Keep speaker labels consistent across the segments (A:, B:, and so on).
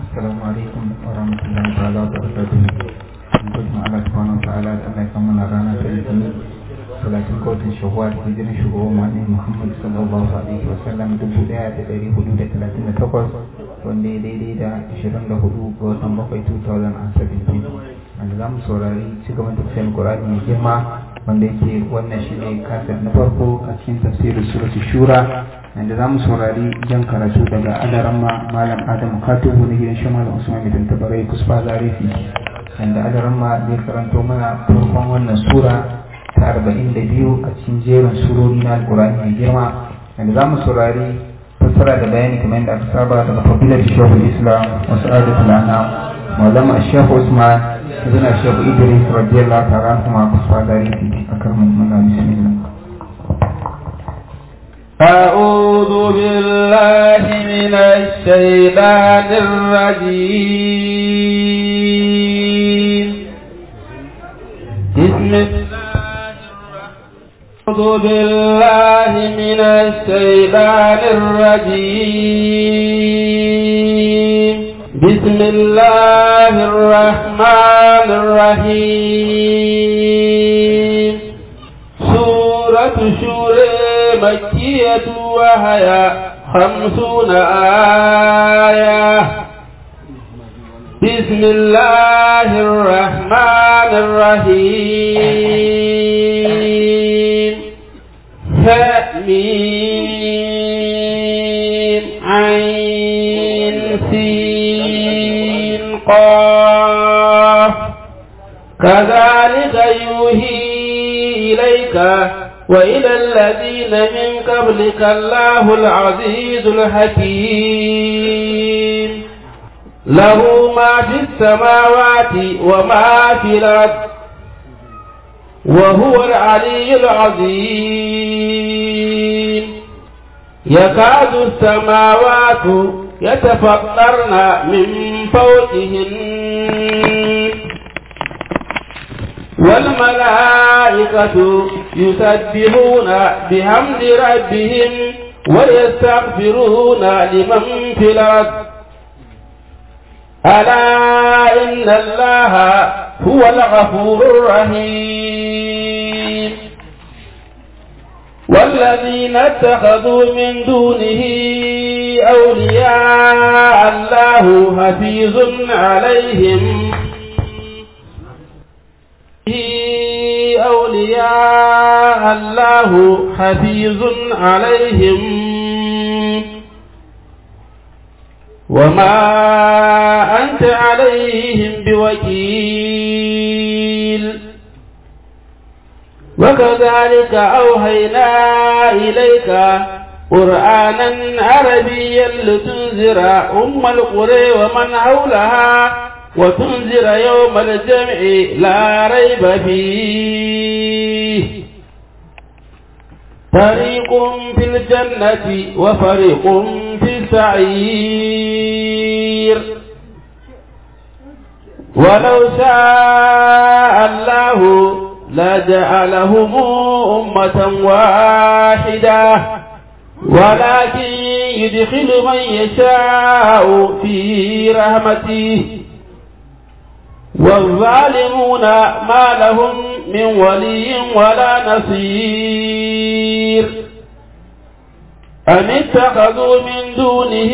A: السلام عليكم ورحمة الله تعالى وبركاته Mutum Allah subhanahu wa ta'ala da Allah ya kammala rana ta litinin talatin kotun shawwal hijirin shugaban wani Muhammad sallallahu alaihi wa sallam dubu daya da dari hudu da talatin da takwas wanda ya daidai da ashirin da hudu ga watan bakwai 2017 wanda za mu saurari cigaban tafsirin Qur'ani mai girma wanda yake wannan shi ne kasar na farko a cikin tafsirin suratu shura wanda za mu saurari jan karatu daga adaramma malam adamu katubu na gidan shi malam usman bin tabarai kusfa zarifi wanda adaramma zai karanto mana farkon wannan sura ta arba'in da biyu a cikin jerin surori na alkurani mai girma wanda za mu saurari fassara da bayani kamar yadda aka saba daga fadilar shehul islam wasu adatul anam maulama shehu usman ibn shehu idris radiyallahu ta'ala kuma kusfa zarifi akan mun bسم الله
B: أعوذ بالله من الشيطان الرجيم بسم الله أعوذ بالله من الشيطان الرجيم بسم الله الرحمن الرحيم سورة شورى مكية وهي خمسون آية بسم الله الرحمن الرحيم حميم عين سين قاف كذلك يوحي إليك وإلى الذين من قبلك الله العزيز الحكيم له ما في السماوات وما في الأرض وهو العلي العظيم يكاد السماوات يتفطرن من فوقهن والملائكة يسبحون بحمد ربهم ويستغفرون لمن في الأرض ألا إن الله هو الغفور الرحيم والذين اتخذوا من دونه أولياء الله حفيظ عليهم أولياء الله حفيظ عليهم وما أنت عليهم بوكيل وكذلك أوهينا إليك قرآنا عربيا لتنذر أم القرى ومن حولها وتنذر يوم الجمع لا ريب فيه فريق في الجنة وفريق في السعير ولو شاء الله لجعلهم أمة واحدة ولكن يدخل من يشاء في رحمته والظالمون ما لهم من ولي ولا نصير أم اتخذوا من دونه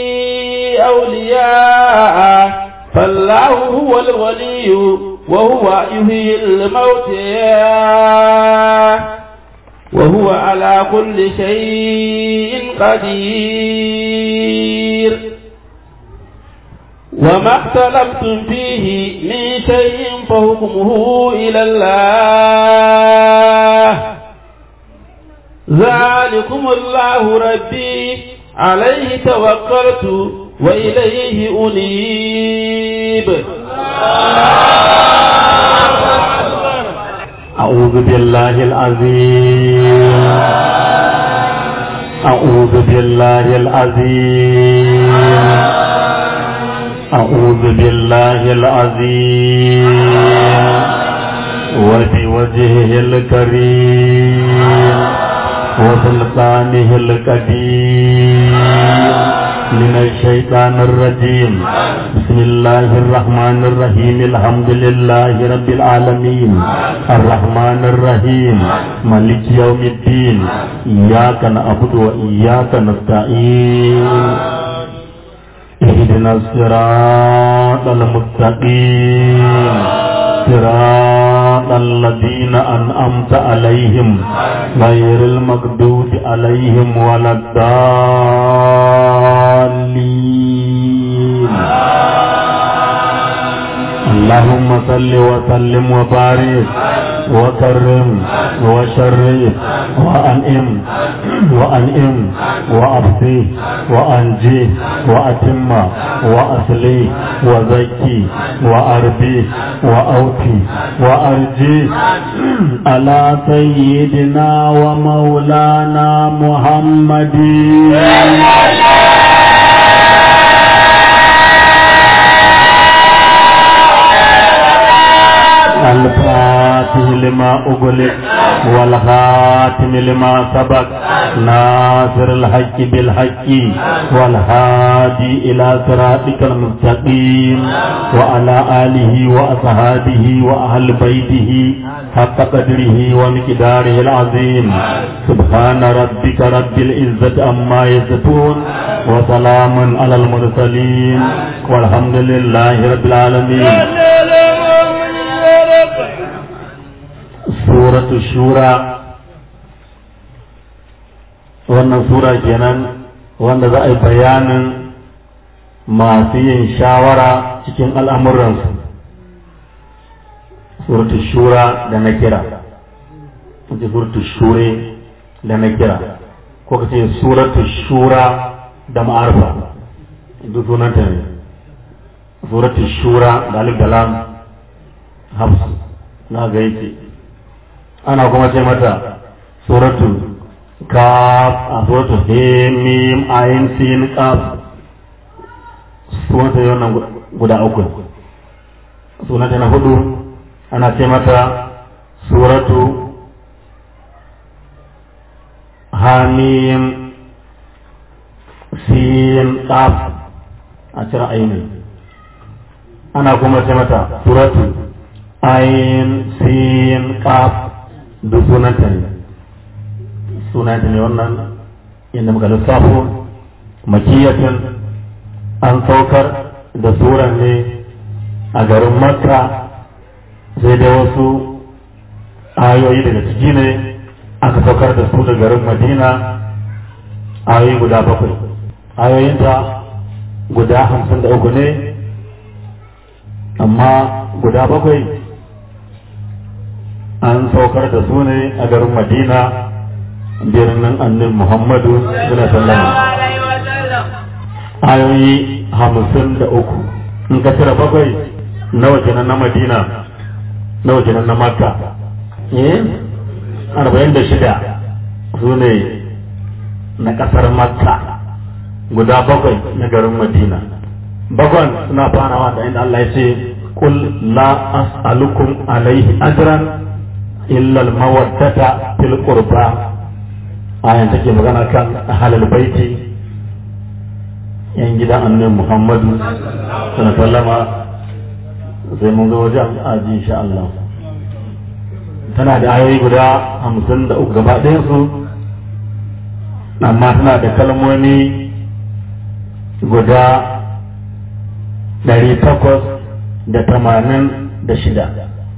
B: أولياء فالله هو الولي وهو يحيي الموتى وهو على كل شيء قدير وما اختلفتم فيه من شيء فحكمه إلى الله ذلكم الله ربي عليه توكلت وإليه أنيب
C: أعوذ بالله العظيم أعوذ بالله العظيم أعوذ بالله العظيم وبوجهه الكريم وسلطانه القديم من الشيطان الرجيم بسم الله الرحمن الرحيم الحمد لله رب العالمين الرحمن الرحيم مالك يوم الدين إياك نعبد وإياك نستعين اهدنا الصراط المستقيم صراط الذين أنعمت عليهم غير المغضوب عليهم ولا الضالين اللهم صل وسلم وبارك وكرم وشرف وأنئم وأنئم وأبصي وأنجي وأتم وأصلي وزكي وأربي وأوفي وأرجي على سيدنا ومولانا محمد الفاتح لما أغلق والخاتم لما سبق ناصر الحق بالحق والهادي إلى صراطك المستقيم وعلى آله وأصحابه وأهل بيته حق قدره ومقداره العظيم سبحان ربك رب العزة عما يصفون وسلام على المرسلين والحمد لله رب العالمين suratu shura wannan sura kenan wanda za a yi bayanin masu yin shawara cikin al'amuransu suratu shura da na kira ce suratu shure da na kira ko ka ce suratu shura da ma'arfa duk sunanta ne suratu shura da alif da lam hafsu na ga yake ana kuma ce mata suratu kaf a suratu hemim ayin sin kaf sunanta yi wannan guda uku sunanta na hudu ana ce mata suratu hamim sin kaf a cire ainihin ana kuma ce mata suratu ayin sin kaf duk sunanta ne sunanta ne wannan inda muka lissafo makiyatin an saukar da suran ne a garin makka sai da wasu ayoyi daga ciki ne aka saukar da su da garin madina ayoyi guda bakwai ayoyinta guda hamsin da uku ne amma guda bakwai an saukar da su ne a garin madina birnin annin muhammadu suna sallama ayoyi hamsin da uku in ka cire bakwai nawa kenan na madina nawa kenan na makka eh arba'in da shida su ne na kasar makka guda bakwai na garin madina bakwan suna farawa da inda Allah ya ce kul la as'alukum alaihi ajran illa al-mawaddata fil qurba ayan take magana kan ahlul baiti yan gidan annabi Muhammadu sallallahu alaihi sai mun zo wajen aji insha Allah tana da ayoyi guda hamsin da uku gaba ɗayan su amma tana da kalmomi guda ɗari takwas da tamanin da shida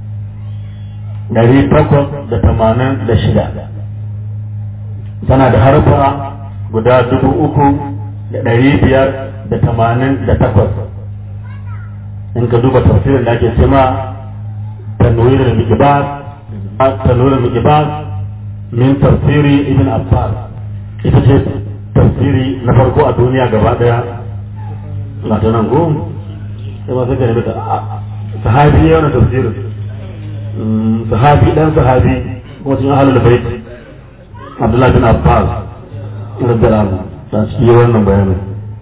C: ɗari takwas da tamanin da shida tana da harfa guda dubu uku da ɗari biyar da tamanin da takwas in ka duba tafsirin da ake cema tanwirin mikibas tanwirin mikibas min tafsiri ibn abbas ita ce tafsiri na farko a duniya gaba daya na ta nan gom sai ma sai ka nemi sahabi ya wani tafsirin sahabi dan sahabi kuma cikin ahalul bait abdullahi bin abbas radiyallahu anhu ta cikin wannan bayanin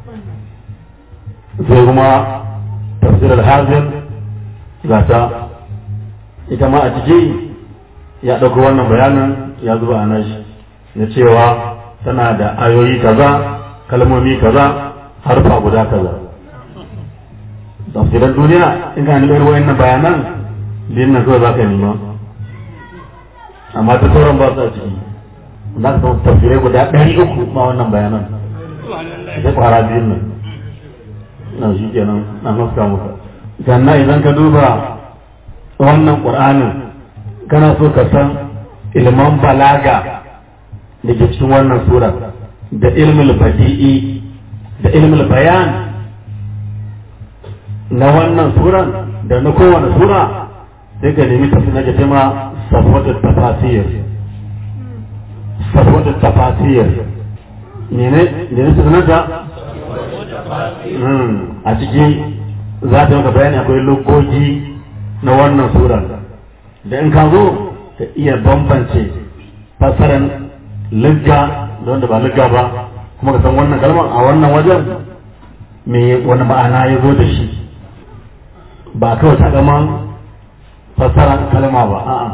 C: sai kuma tafsir al-hazin gata ita ma a ciki ya ɗauko wannan bayanin ya zuba a nashi na cewa tana da ayoyi kaza kalmomi kaza harfa guda kaza tafsirar duniya in ka nemi wayannan bayanan din nan kawai za ka nema amma ta sauran ba su a ciki za ka samu tafsirai guda ɗari uku ma wannan bayanan sai kwara biyun nan na shi kenan na haska muka sannan idan ka duba wannan ƙur'anin kana so ka san ilman balaga da ke cikin wannan sura da ilmul badi'i da ilmul bayan na wannan suran da na kowane sura sai ka nemi tafi na jama safwatul tafasir safwatul tafasir ne ne ne sunanta a ciki za ta maka bayani akwai logogi na wannan sura da in ka zo ka iya bambance fassarar ligga da wanda ba ligga ba kuma ka san wannan kalmar a wannan wajen me wani ma'ana ya zo da shi ba kawai ta gama fassarar kalma ba a'a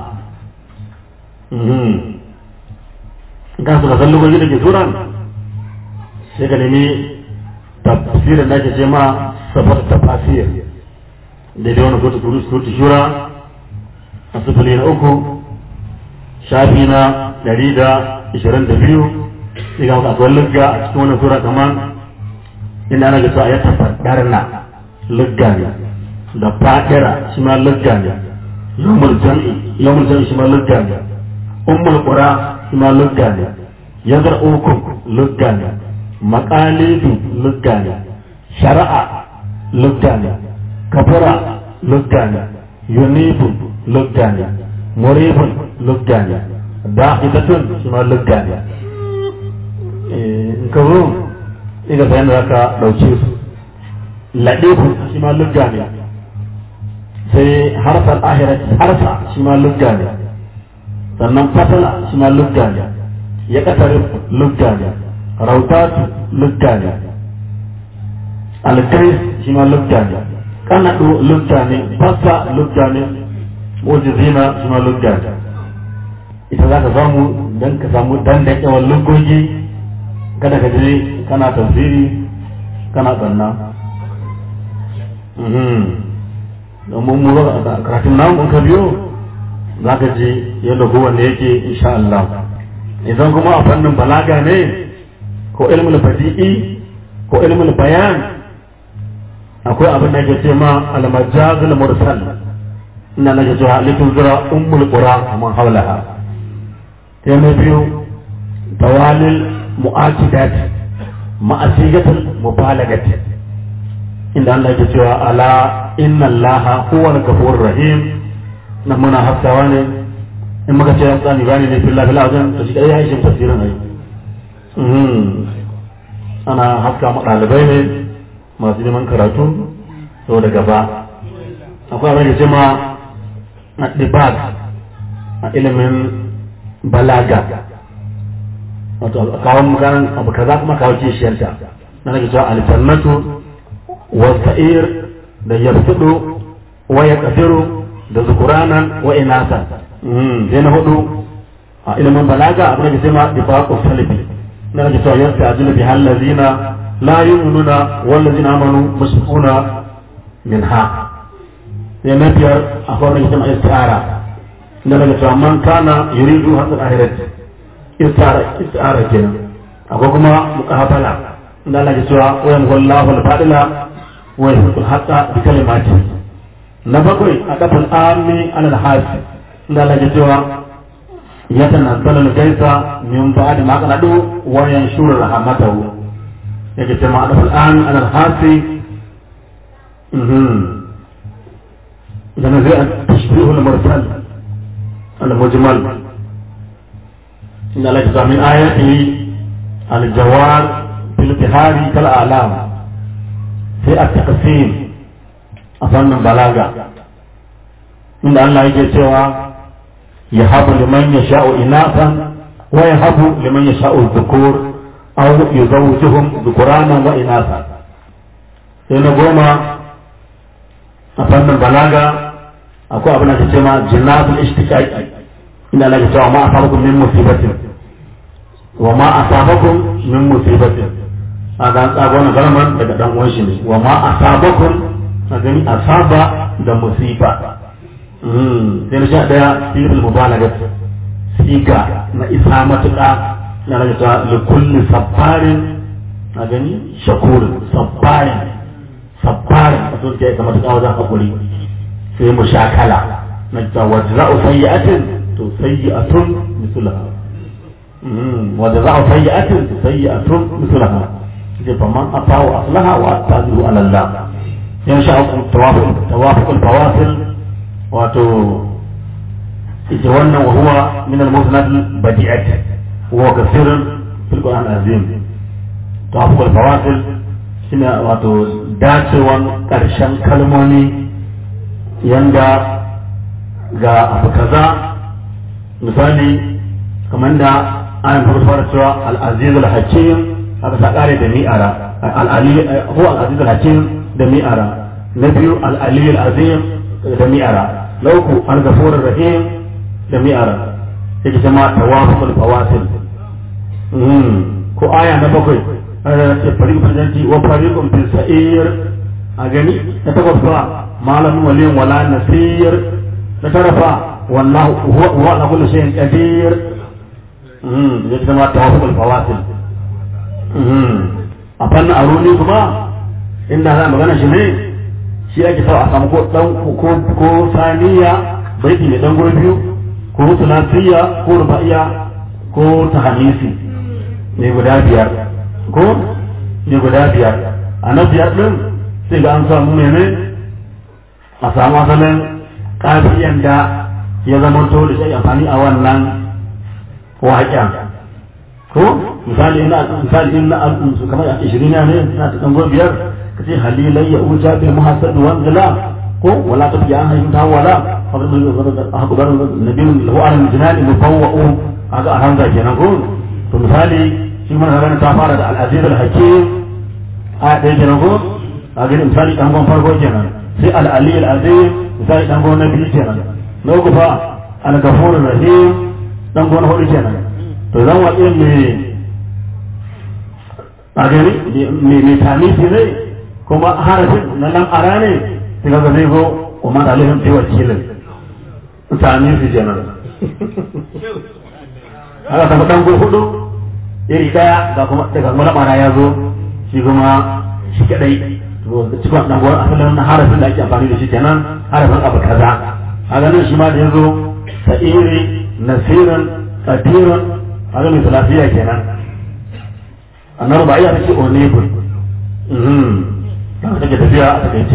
C: kan su ka san logogi da ke suran sai ka nemi tafsirin da ake ce ma safar tafasir da dai wani kotu kuru kotu shura a sufuri na uku shafi na dari da ishirin da biyu sai ga akwai lugga a cikin wani sura kamar inda ana gasa ya tafaddar na lugga ne da fadira shi ma lugga ne yawmul jam'i yawmul jam'i shi ma lugga ne ummul qura shi ma lugga ne yazar ukum lugga ne maqalidu lugga ne shari'a lugga ne kafara lugga ne yunibu lugga ne muribun lugga ne da'idatun shi ma lugga ne in ka zo ina bayan da ka ɗauke su laɗeku shi ma lugga ne sai harfar ahirat harfa shi ma lugga ne sannan fatala shi ma lugga ne ya ƙasar lugga ne rautatu lugga ne alkais shi ma lugga ne kanadu lugga ne fassa lugga ne mujizina shi ma lugga ne ita za ka samu don ka samu dan da yawan lugogi kada ka je kana tafsiri kana tsanna domin mu ba karatun namu ka biyo za ka ji yadda kowanne yake insha Allah idan kuma a fannin balaga ne ko ilmul badi'i ko ilmul bayan akwai abin da ke ce ma al-majazul mursal ina nake cewa litun zira ummul qura man hawlaha sai na biyu tawalil mu'akidat ma'asigatul mubalagat inda Allah yake cewa ala inna Allah huwal ghafurur rahim nan muna hafsawa ne in muka ce tsani bani ne fillah fillah wajen to shi kai ya yi tafsirin ai ana haska ma ɗalibai ne masu neman karatu saboda gaba akwai abin da ce ma a ɗibag a ilimin balaga wato a kawo maganan abu kaza kuma kawo kishiyarta na nake cewa aljannatu wa sa'ir da yabtudu wa yaqdiru da zukuranan wa inasan sai na hudu a ilimin balaga abin da ce ma dibaqu salbi na nake cewa yasta ajilu bi hallazina la yu'minuna wal ladzina amanu mushrikuna minha sai na biyar akwai wani jama'a istiara da daga cewa man kana yuridu hasan ahirat istiara istiara kenan akwai kuma muqabala da Allah ya cewa wa yamhullahu al-fadila wa yahqul haqa bi kalimati na bakwai a kafin ami alal hasi da Allah ya cewa yatanazzalu al-gaisa min ba'di ma qanadu wa yanshuru rahmatahu yake cewa a kafin ami alal hasi لما جاء التشبيه المرسل المجمل إن لك من آياته الجوار في البحار كالأعلام في التقسيم أفن بلاغة إن الله يجي سوى يهب لمن يشاء إناثا ويهب لمن يشاء الذكور أو يزوجهم ذكرانا وإناثا إن goma a fannin balaga akwai abin da ke cewa jinnatul ishtiqaqi inda Allah ya cewa ma asabakum min musibatin wa ma asabakum min musibatin a ga tsago na garman daga dan uwan shi ne wa ma asabakum a gani asaba da musiba sai na sha daya sirrul mubalaga siga na isa matuƙa na rage ta likulli sabbarin a gani shakurin sabbarin sabbarin a sun kai kamar tuƙa wajen haƙuri sai mu sha kala na ta wajen za'u sayyi'atin to sayyi'atun misulaha wajen za'u sayyi'atin to sayyi'atun misulaha sai fa man afa wa aslaha wa tazihu ala Allah yan sha tawafuq tawafuq al-fawasil wato ita wannan wa huwa min al-musnad al-badi'at wa kathirun fil Qur'an azim tawafuq al-fawasil shine wato dacewan karshen kalmomi yanda ga abu kaza misali kamar da an fara cewa al-aziz al-hakim haka ta kare da mi'ara al-ali huwa al-aziz al-hakim da mi'ara na biyu al-ali al-azim da mi'ara na uku al-ghafur rahim da mi'ara yake kuma tawaful fawasil ko aya na bakwai ana ce fariqun janti wa fariqun fil sa'ir a gani na takwas fa malam waliyin wala nasir na tara fa wallahu huwa ala kulli shay'in qadir yake kuma tawaful fawasil a fannin aruni kuma inda za magana shi ne shi ake sa a samu ko dan ko ko saniya baiti mai dan gurbi biyu ko tunasiya ko ruba'iya ko tahamisi ne guda biyar ko ne guda biyar a na biyar din sai ga an samu mene a samu asalin kafiyan da ya zama to da shi amfani a wannan waƙen ko misali ina misali ina su kamar a 20 ne ina ta dan biyar kace halilai ya uja bi muhassad wa zala ko wala ta biya an ta wala akbar nabiyun lahu al jinan mufawwa'u aga alhamza kenan ko to misali shi mun harana ta fara da al aziz al hakim a dai kenan ko a ga misali dan gon farko kenan sai al ali al azim misali dan gon nabi kenan na uku fa al ghafur rahim dan gon hudu kenan to zan waɗe me a gani me tamisi ne kuma harafin na nan ara ne sai kaga zai zo kuma da alihim sai wakilin tamisi kenan haka ta dan go hudu iri daya ga kuma daga mula mara ya zo shi kuma shi kadai to cikin dan gwan asalin na harafin da ake amfani da shi kenan harafin abu kaza haka nan shi ma da ya zo sa'iri nasirin qadirun haka mai salafiya kenan annabi ba iya take onebul mhm haka take tafiya a takaice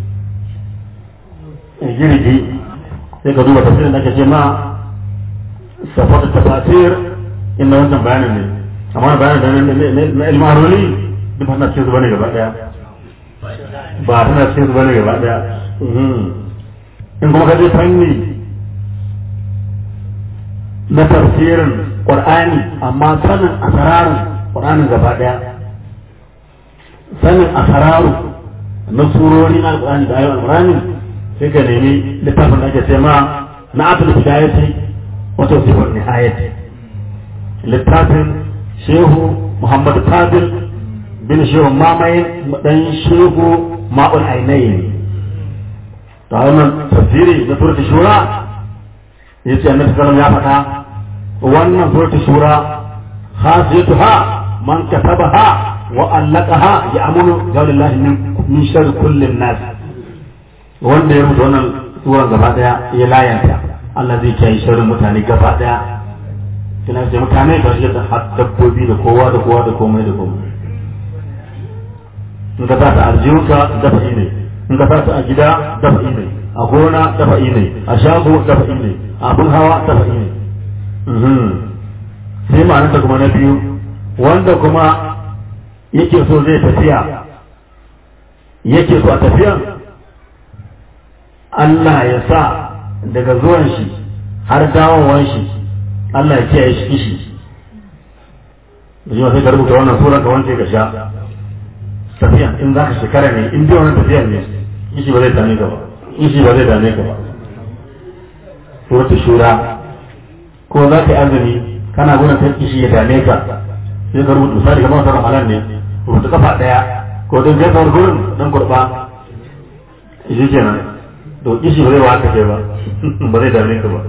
C: girgi sai ka duba tafsirin da ake ce ma safar tafasir inda wannan bayanin ne amma bayanin da na ilmaroli duk ba na cikin zuba ne gaba daya ba tana cikin zuba ne gaba daya in kuma ka je fanni na tafsirin qur'ani amma sanin asararin qur'anin gaba daya sanin asararu na surori na alqur'ani da ayoyin alqur'ani sai ka nemi littafin da ake ce ma na atul bidayati wato sifar nihayati littafin shehu muhammad fadil bin shehu mamaye dan shehu ma'ul ainayin ta wannan tafsiri na surati shura yace annabi sallallahu ya faɗa wannan surati shura khasiyatuha man katabaha wa allaqaha ya'munu qawlillahi min sharri kulli nas wanda ya rubuta wannan suran gaba daya ya layanta Allah zai kiyaye sharrin mutane gaba daya kina ce mutane da shi da dabbobi da kowa da kowa da komai da komai in ka sa ta aljiyunka dafa ne in ka sa ta a gida dafa ne a gona dafa ne a shago dafa ne a abin hawa dafa ne sai ma'anarta kuma na biyu wanda kuma yake so zai tafiya yake so a tafiyan Allah ya sa daga zuwan shi har dawowan shi Allah ya kiyaye shi kishi da sai ka rubuta wannan suran ka wanke ka sha tafiya in za ka shekara ne in dai wannan tafiya ne kishi ba zai dame ka ba kishi ba zai dame ka ba suratul shura ko za ka yi azumi kana gudun ta kishi ya dame ka sai ka rubuta misali kamar sauran halal ne rubuta kafa daya ko don gaisar gurin dan kurba shi kenan to kishi ba zai wa haka ke ba ba zai dame ka ba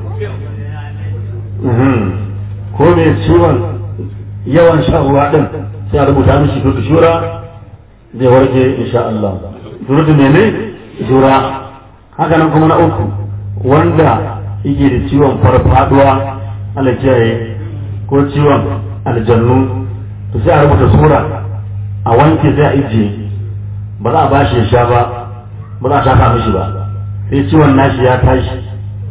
C: ko mai ciwon yawan shan ruwa din sai a rubuta mishi tutu shura zai warke insha Allah tutu mene shura haka nan kuma na uku wanda yake da ciwon farfaduwa Allah kiyaye ko ciwon aljannu to sai a rubuta sura a wanke sai a ijiye ba za a bashi ya sha ba ba za a shafa mishi ba sai ciwon nashi ya tashi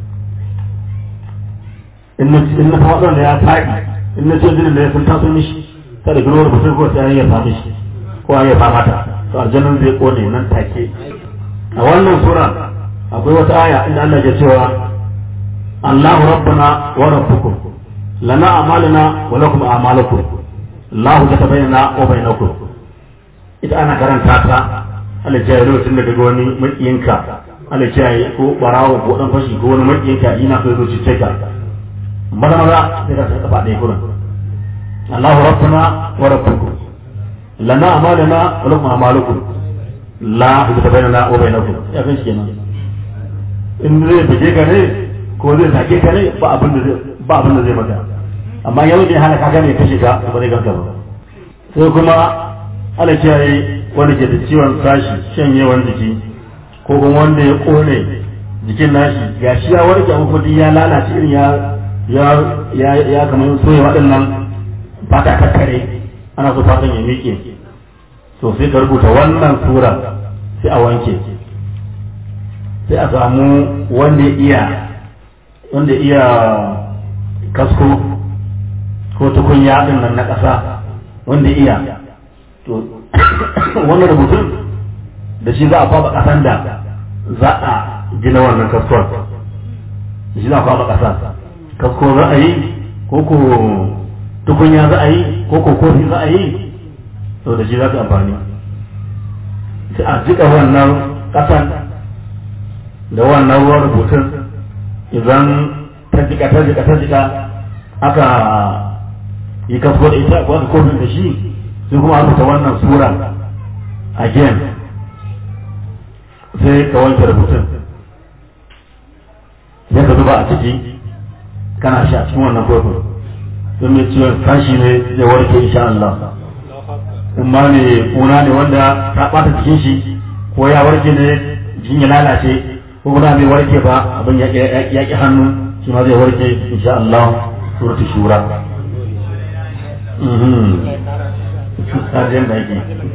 C: in na faɗon da ya faɗi in na ce jinin da ya sun taso mishi ta da gino rubutun ko sai ya fa mishi ko ya fa mata to aljannan zai kone nan take a wannan sura akwai wata aya inda Allah ya cewa Allahu rabbuna wa rabbukum lana a'maluna wa lakum a'malukum Allahu katabaina wa bainakum ita ana karanta ta Allah ya lokacin da daga wani makiyinka Allah ya ko barawo ko dan fashi ko wani makiyinka ina so zo cice ka maza maza sai ka saka faɗe gurin Allahu rabbuna wa rabbukum lana a'maluna wa lakum a'malukum la katabaina wa bainakum ya kan shi kenan in zai bige ka ne ko zai sake ka ne ba abin da zai ba abin da zai maka amma yau ne hana ka gane kashe ka ba zai ganka ba sai kuma ala kiyaye wanda ke da ciwon sashi shanyewan jiki ko kuma wanda ya kone jikin nashi ya shi ya warke amma kuma ya lalace irin ya ya ya ya kamar soya waɗannan ba ta kakkare ana so fatan ya miƙe to sai ka rubuta wannan sura sai a wanke sai a samu wanda ya iya wanda iya kasko ko tukunya din nan na ƙasa wanda iya to wannan rubutun da shi za a kwaba ƙasan da za a gina wannan kaskon da shi za a kwaba ƙasa kasko za a yi ko ko tukunya za a yi ko ko kofi za a yi to da shi za ka amfani sai a jika wannan ƙasan da wannan ruwan rubutun idan ta jika ta jika ta jika aka yi kasko da ita ko aka kofin da shi sai kuma aka ta wannan sura again sai ka wanke rubutun sai ka zuba a ciki kana sha cikin wannan kofin don mai ciwon kashi ne zai warke insha Allah amma ne kuna ne wanda ta ɓata jikin shi ko ya warke ne jikin ya lalace ko kuma bai warke ba abin ya ƙi hannu shi ma zai warke insha Allah suratu shura sajiyar da yake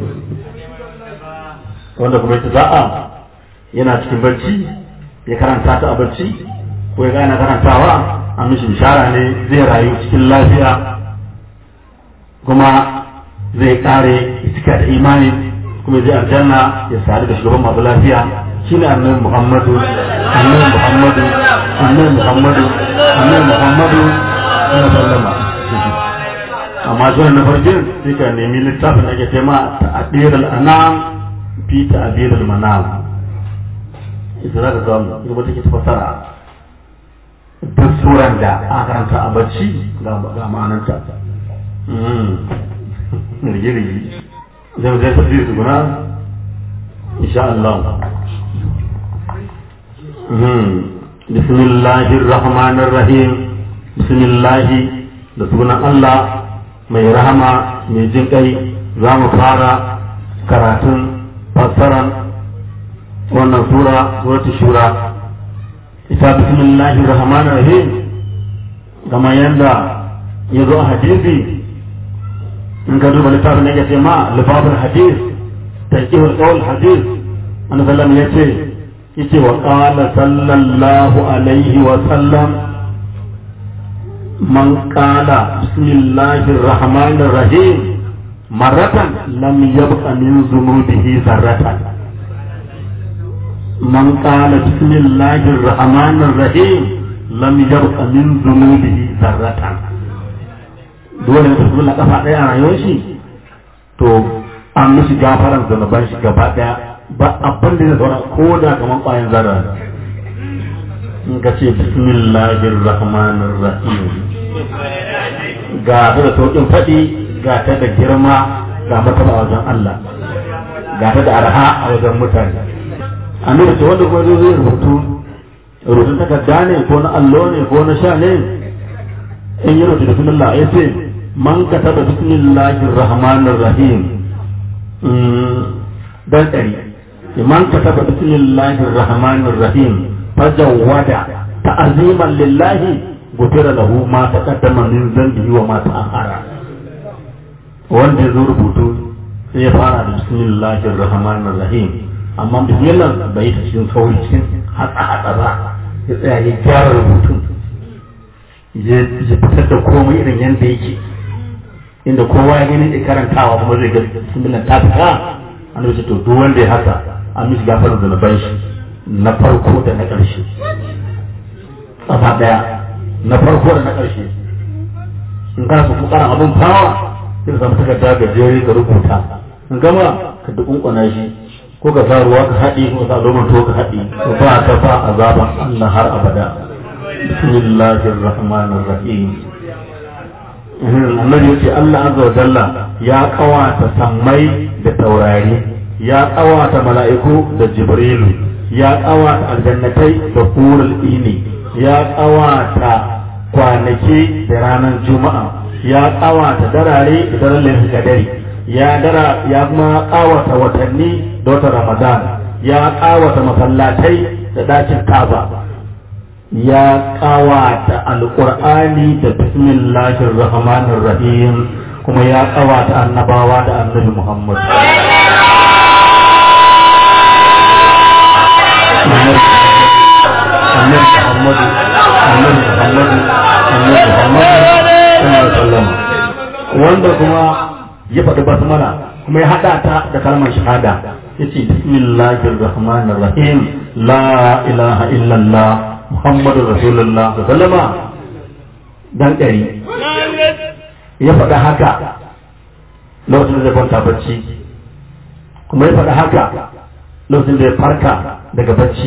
C: wanda kuma ita za'a yana cikin barci ya karanta ta a barci ko ya gane karantawa a mishi bishara ne zai rayu cikin lafiya kuma zai kare cika da imani kuma zai aljanna ya sadu da shugaban masu lafiya shi ne annabi muhammadu annabi muhammadu annabi muhammadu annabi muhammadu ana sallama amma zuwa na farkin sai ka nemi littafin ake ce ma ta'abir al-anam fi ta'abir al-manam ita za ka samu ita take tafasara duk suran da aka karanta a bacci ga ma'ananta rige-rige zai zai tafi su guna insha Allah بسم الله الرحمن الرحيم بسم الله da sunan Allah mai rahama mai jin kai za mu fara karatun fassaran wannan sura suratu shura ita bismillahir rahmanir rahim kamar yadda ya zo a hadisi in ka duba littafin ya ce ma lifafin hadis tanqihul qawl hadis annabi sallallahu ya ce yace wa qala sallallahu alaihi wa sallam man qala bismillahir rahmanir rahim maratan lam yabqa min zunubihi zarratan man qala bismillahir rahmanir rahim lam yabqa min zunubihi zarratan dole ne su kafa daya a rayuwar shi to an mishi gafaran zunuban shi gaba daya ba abin da zai zauna ko da kamar ƙwayan zara in ka ce bismillahir rahmanir rahim ga ta da sauƙin faɗi ga ta da girma ga mataba a wajen Allah ga ta da arha a wajen mutane annabi ce wanda kuma zai rubutu rubutun takarda ne ko na allo ne ko na sha ne in yi rubutu bismillah ya ce man kataba bismillahir rahmanir rahim dan ɗari man kataba bismillahir rahmanir rahim fajawwada ta'aziman lillahi gufira lahu ma taqaddama min dhanbihi wa ma ta'akhara wanda ya zo rubutu sai ya fara da bismillahir rahmanir rahim amma bismillah bai ta cikin sauri cikin hatsa hatsa ba ya tsaya ya gyara rubutun ya fitar da komai irin yadda yake inda kowa ya gani da karantawa kuma zai ga bismillah ta fita an wuce to duk wanda ya haka an mishi gafarar zunuban shi na farko da na ƙarshe ƙafa ɗaya na farko da na ƙarshe in kana so kukaran abin fawa sai ka samu takarda gajere ka rubuta in gama ka dukunkuna shi ko ka sa ruwa ka haɗi ko ka sa loman to ka haɗi ko ba ka ba azaban Allah har abada bismillahir rahmanir rahim annabi yace Allah azza wa jalla ya kawata sammai da taurari ya kawata mala'iku da jibrilu ya kawata aljannatai da hurul ini ya kawata kwanaki da ranar juma'a ya kawata darare da daren kadari ya dara ya kuma kawata watanni da wata ramadan ya kawata masallatai da dakin kaba ya kawata alqur'ani da bismillahir rahmanir rahim kuma ya kawata annabawa da annabi muhammad annabi muhammad annabi muhammad annabi muhammad sallallahu wanda kuma ya faɗi basmala kuma ya haɗa ta da kalmar shahada ya ce bismillahir rahmanir rahim la ilaha illallah muhammadu rasulullah sallama dan ɗari ya faɗi haka lokacin da zai kwanta bacci kuma ya faɗi haka lokacin da ya farka daga bacci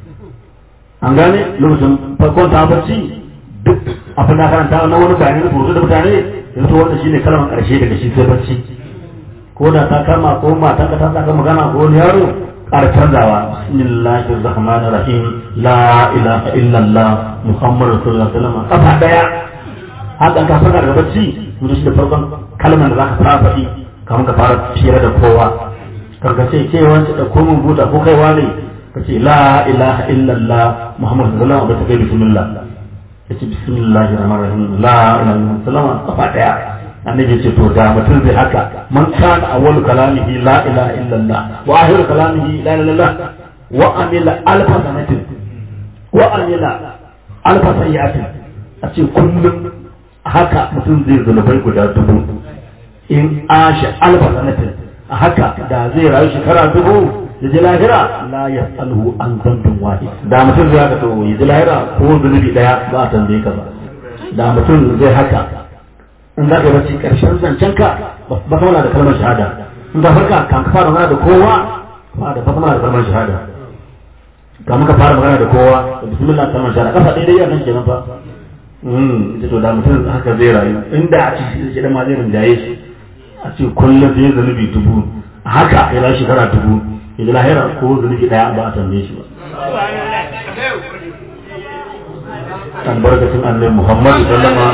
C: an gane lokacin farkon ta bacci duk abin da karanta na wani bayani da da mutane yanzu wanda shine kalmar karshe daga shi sai bacci ko da ta kama ko matan ka ta saka magana ko wani yaro ƙara canzawa bismillahir rahmanir rahim la ilaha illallah muhammadur rasulullah sallallahu alaihi wasallam kafa daya hakan ka farka daga bacci yanzu shi da farkon kalmar da zaka fara faɗi kamar ka fara fira da kowa kan ka ce ke wance da komun buta ko kai wane ka ce la ilaha illallah muhammadur rasulullah ba ta kai bismillah ya ce bismillahir rahmanir rahim la ilaha illallah kafa daya annabi ce to da mutum zai haka man kana awwalu kalamihi la ilaha illallah wa akhiru kalamihi la ilaha illallah wa amila alfa sanatin wa amila alfa sayyatin a ce kullum haka mutum zai zunubai guda dubu in asha alfa sanatin a haka da zai rayu shekara dubu ya ji lahira la ya tsalhu an zambin wahid da mutum zai haka to ya ji lahira ko zunubi daya ba a tambaye ka ba da mutum zai haka in za ka yi bacci karshen zancen ka ba ka da kalmar shahada in ka farka kan ka fara magana da kowa ba da ba da kalmar shahada ka muka fara magana da kowa da bismillah kalmar shahada kafa daidai yana kenan fa ita to da mutum haka zai rayu inda a ci shi ma zai rinjaye shi a ce kullum zai zanubi dubu haka ya ba shekara dubu ya ji lahira ko zanubi daya ba a tambaye shi ba albarkacin annabi Muhammad sallama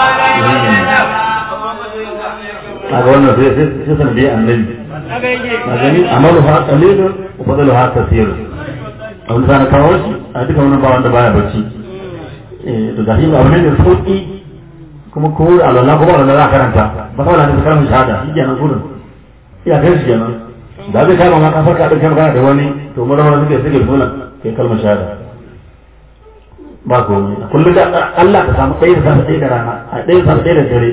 C: a ga wannan sai sai san dai annabi a gani amalu ha qalilun wa fadlu ha kaseer a wani sana kawo shi a duka wannan ba wanda baya bacci eh to da shi abu ne da sauki kuma ko alalla ko ba za karanta ba kawai da kalmar shahada shi kenan gurin iya kai shi kenan da zai kama ma ka farka din kan da wani to mu rawar suke suke sunan kai kalmar shahada ba komai kullum da Allah ka samu ɗaya da safe ɗaya da rana a ɗaya da safe ɗaya da dare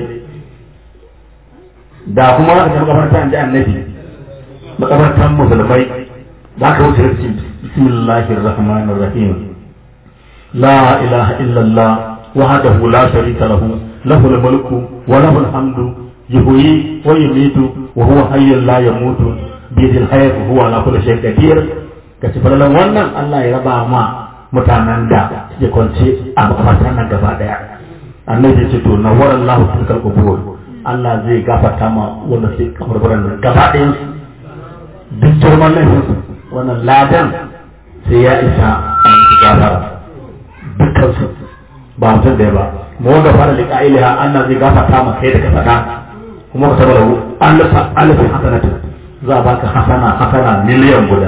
C: da kuma ka tafi makabarta an ji annabi makabartan musulmai za ka wuce rikin bismillahir rahmanir rahim la ilaha illallah wahdahu la sharika lahu lahu mulku wa lahu alhamdu yuhyi wa yumitu wa huwa hayyun la yamutu bi yadihi alhayat huwa ala kulli shay'in qadir kace falalan wannan Allah ya raba ma mutanen da suke kwance a makamantar nan gaba daya annabi ce to na waran lahu tilkal qubur Allah zai gafarta ma wanda sai kaburburan nan gaba ɗayan su duk girman laifin su wannan ladan sai ya isa a musu gafara dukkan su ba mutum ɗaya ba mu wanda fara liƙa ilaha Allah zai gafarta ma kai da ka faɗa kuma ka tabbata alfa alfin hasanatu za a baka hasana hasana miliyan guda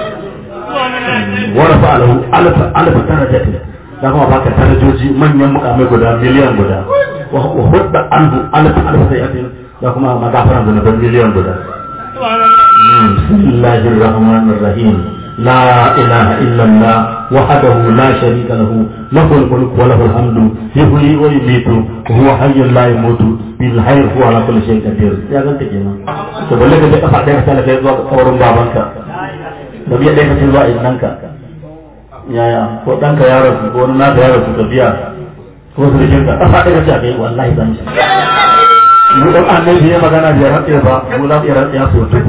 C: wani fa'alahu alfa alfa darajatin da kuma baka darajoji manyan mukamai guda miliyan guda wa hudda anhu alfa alfa sayyatin da kuma magafaran zunuban miliyan guda bismillahir rahmanir rahim لا إله إلا الله وحده لا شريك له له الملك وله الحمد يحيي ويميت وهو حي لا يموت بالخير هو على كل شيء قدير يا زنت kenan to balle ka je kafa ɗaya ka kai zuwa kaurin babanka da biya ɗaya ka ce zuwa innanka yaya ko ɗanka ya rasu ko wani naka ya rasu ka biya ko su rikin ka kafa ɗaya ka ce a kai wallahi zan shi mu dan annabi ya magana bai rantsa ba mu za mu iya rantsa su dubu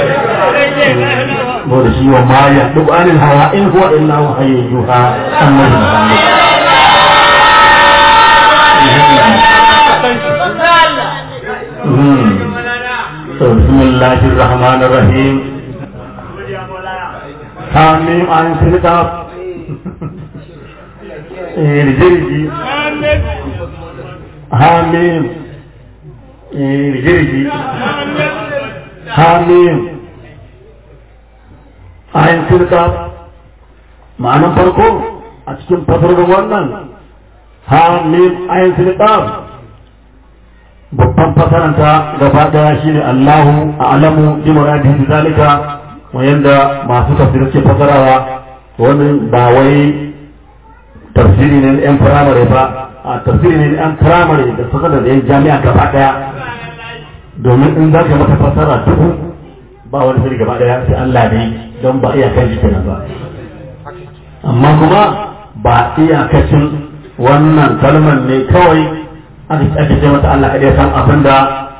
C: ko da shi wa ma ya duk anil hawa in huwa illa wahayyun yuha annabi muhammad بسم الله الرحمن الرحيم حاميم عن سلطة رجرجي حاميم رجرجي حاميم عن سلطة معنى فرقه أتكلم تفرق wannan حاميم عن سلطة babban fasaranta gaba daya shine Allahu a'lamu bi muradihi zalika wayanda masu tafsir ke fasarawa wannan ba wai tafsiri ne yan firamare ba a tafsiri ne yan firamare da suka da yan jami'a gaba daya domin in za ka mata fasara duhu ba wani sani gaba daya sai Allah ne don ba iya shi kenan ba amma kuma ba iyakacin wannan kalmar ne kawai aka ce mata Allah kaɗai san abin da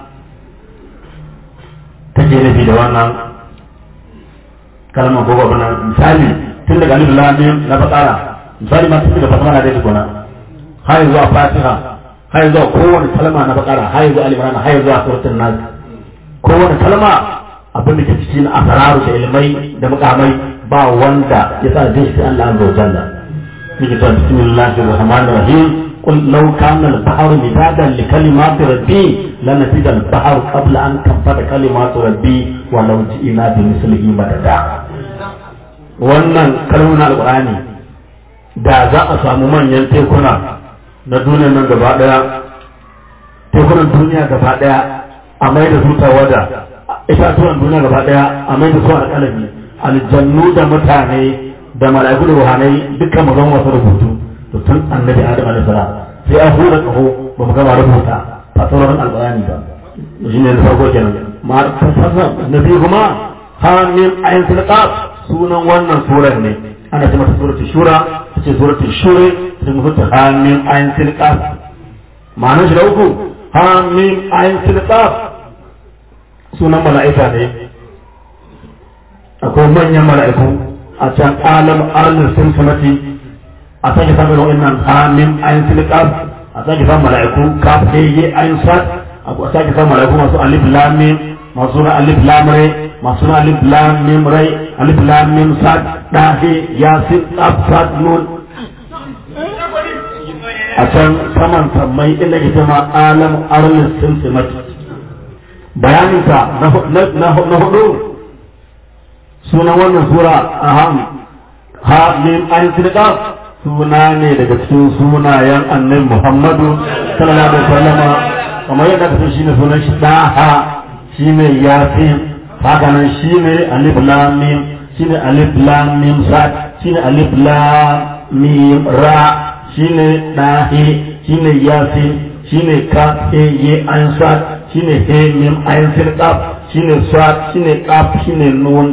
C: take nufi da wannan kalmar ko abin nan misali tun daga alif lam mim na bakara misali ma tun daga fatama da tukuna har zuwa fatiha har zuwa kowane kalma na bakara har zuwa alif lam har zuwa suratul nas kowane kalma abin da ke cikin asararu da ilmai da mukamai ba wanda ya sa da shi Allah azza wa jalla yake cewa bismillahir rahmanir rahim قل لو كان البحر مدادا لكلمات ربي لنفد البحر قبل أن تنفد كلمات ربي ولو جئنا بمثله مددا wannan kalmomin alƙur'ani da za a samu manyan tekuna na duniyar nan gaba ɗaya tekunan duniya gaba ɗaya a mai da su tawada itatuwan duniya gaba ɗaya a mai da su alƙalami aljannu da mutane da mala'iku da ruhanai dukkan mu zama wasu rubutu to tun annabi adam alaihi salam sai an hura kaho ba mu gama rubuta fasarorin alqur'ani ba shi ne farko kenan ma fasara nabi kuma hamim ayin silqaf sunan wannan surar ne ana ce mata suratul shura ce suratul shura ta mutu hamim ayin silqaf ma'anar shi da uku hamim ayin silqaf sunan mala'ika ne akwai manyan mala'iku a can alam arnin sun samati a sake samun wa'annan amin ayin silikaf a sake samun mala'iku kaf ɗaya ayin sat a sake samun mala'iku masu alif lamim masu na alif lamre masu na alif lamim rai alif lamim sat ɗahe yasin tsaf sat nun a can saman sammai inda ke zama alam arlis simsimat bayaninsa na hudu sunan wannan sura aham ha min ayin silikaf suna ne daga cikin sunayen annabi Muhammadu sallallahu alaihi wasallam kamar yadda kasan shine sunan shi daha shine yasin haka nan shine alif lam mim shine alif lam mim sad shine alif lam mim ra shine dahi shine yasin shine ka he ye an sad shine he mim ayin sin qaf shine sad shine qaf shine nun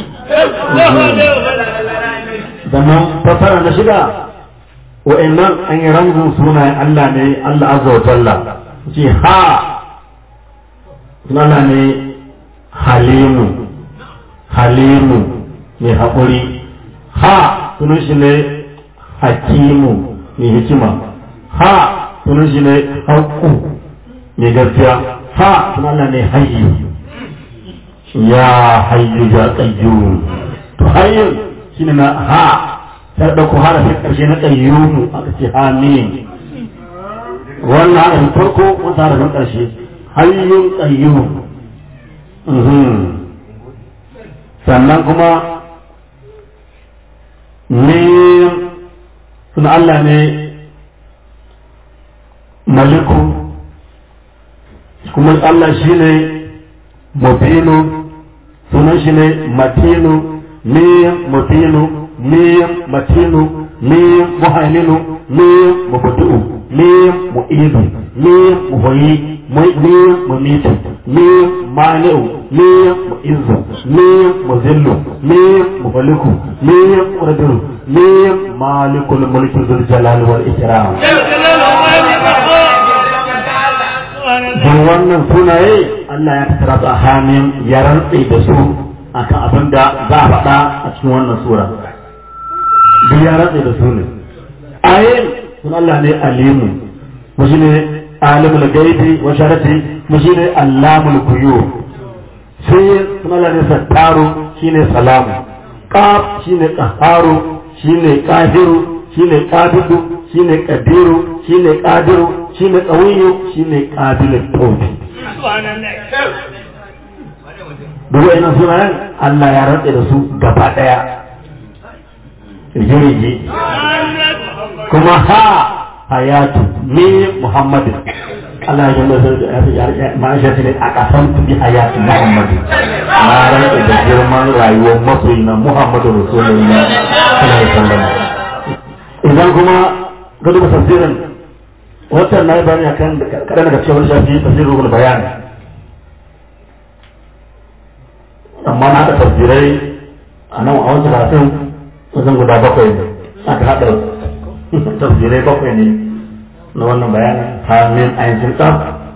C: zaman fasara na shida wa'annan an yi rangun sunayen Allah ne Allah azza wa jalla ce ha sunana ne halimu halimu mai haƙuri ha sunan shi ne hakimu mai hikima ha sunan shi ne haƙu mai gaskiya ha kuma Allah ne hayyu ya hayyu ya qayyum to hayyu shine na ha sai dauko harafin karshe na qayyum aka ce amin wannan harafin farko wata harafin karshe hayyun qayyum sannan kuma mim suna Allah ne maliku kuma Allah shi ne mubinu sunan shi ne matinu mim mubinu mim matinu mim muhaiminu mim mubdu'u mim mu'idu mim muhyi mim mumitu mim mani'u mim mu'izzu mim muzillu mim mufaliku mim muradiru mim malikul mulki dhul jalali wal ikram don wannan sunaye Allah ya tattara su a hannun ya rantse da su akan abin da za a faɗa a cikin wannan sura duk ya rantse da su ne ayin sun Allah ne alimu mu shi ne alimul gaibi wa sharati mu shi ne allamul kuyu sai sun Allah ne sattaru shi ne salamu qaf shi ne qaharu shi ne qahiru shi ne qabidu shi ne qadiru shi ne qadiru shi ne qawiyu shi ne qabilul tawbi duk wa'annan sunayen Allah ya rantse da su gaba daya rige kuma ha hayatu ni muhammadin Allah ya jalla ma'aisha ne a kasan bi hayatu muhammadin na rantse da girman rayuwar masoyi na muhammadu rasulullah sallallahu alaihi wasallam idan kuma ga duba tafsirin wannan na yi bayani akan kaɗan daga cikin wani shafi tafsirin rubul bayani amma na haɗa tafsirai a nan a wancan karatun wajen guda bakwai ne aka haɗa tafsirai bakwai ne na wannan bayanin hamin ainihin tsaf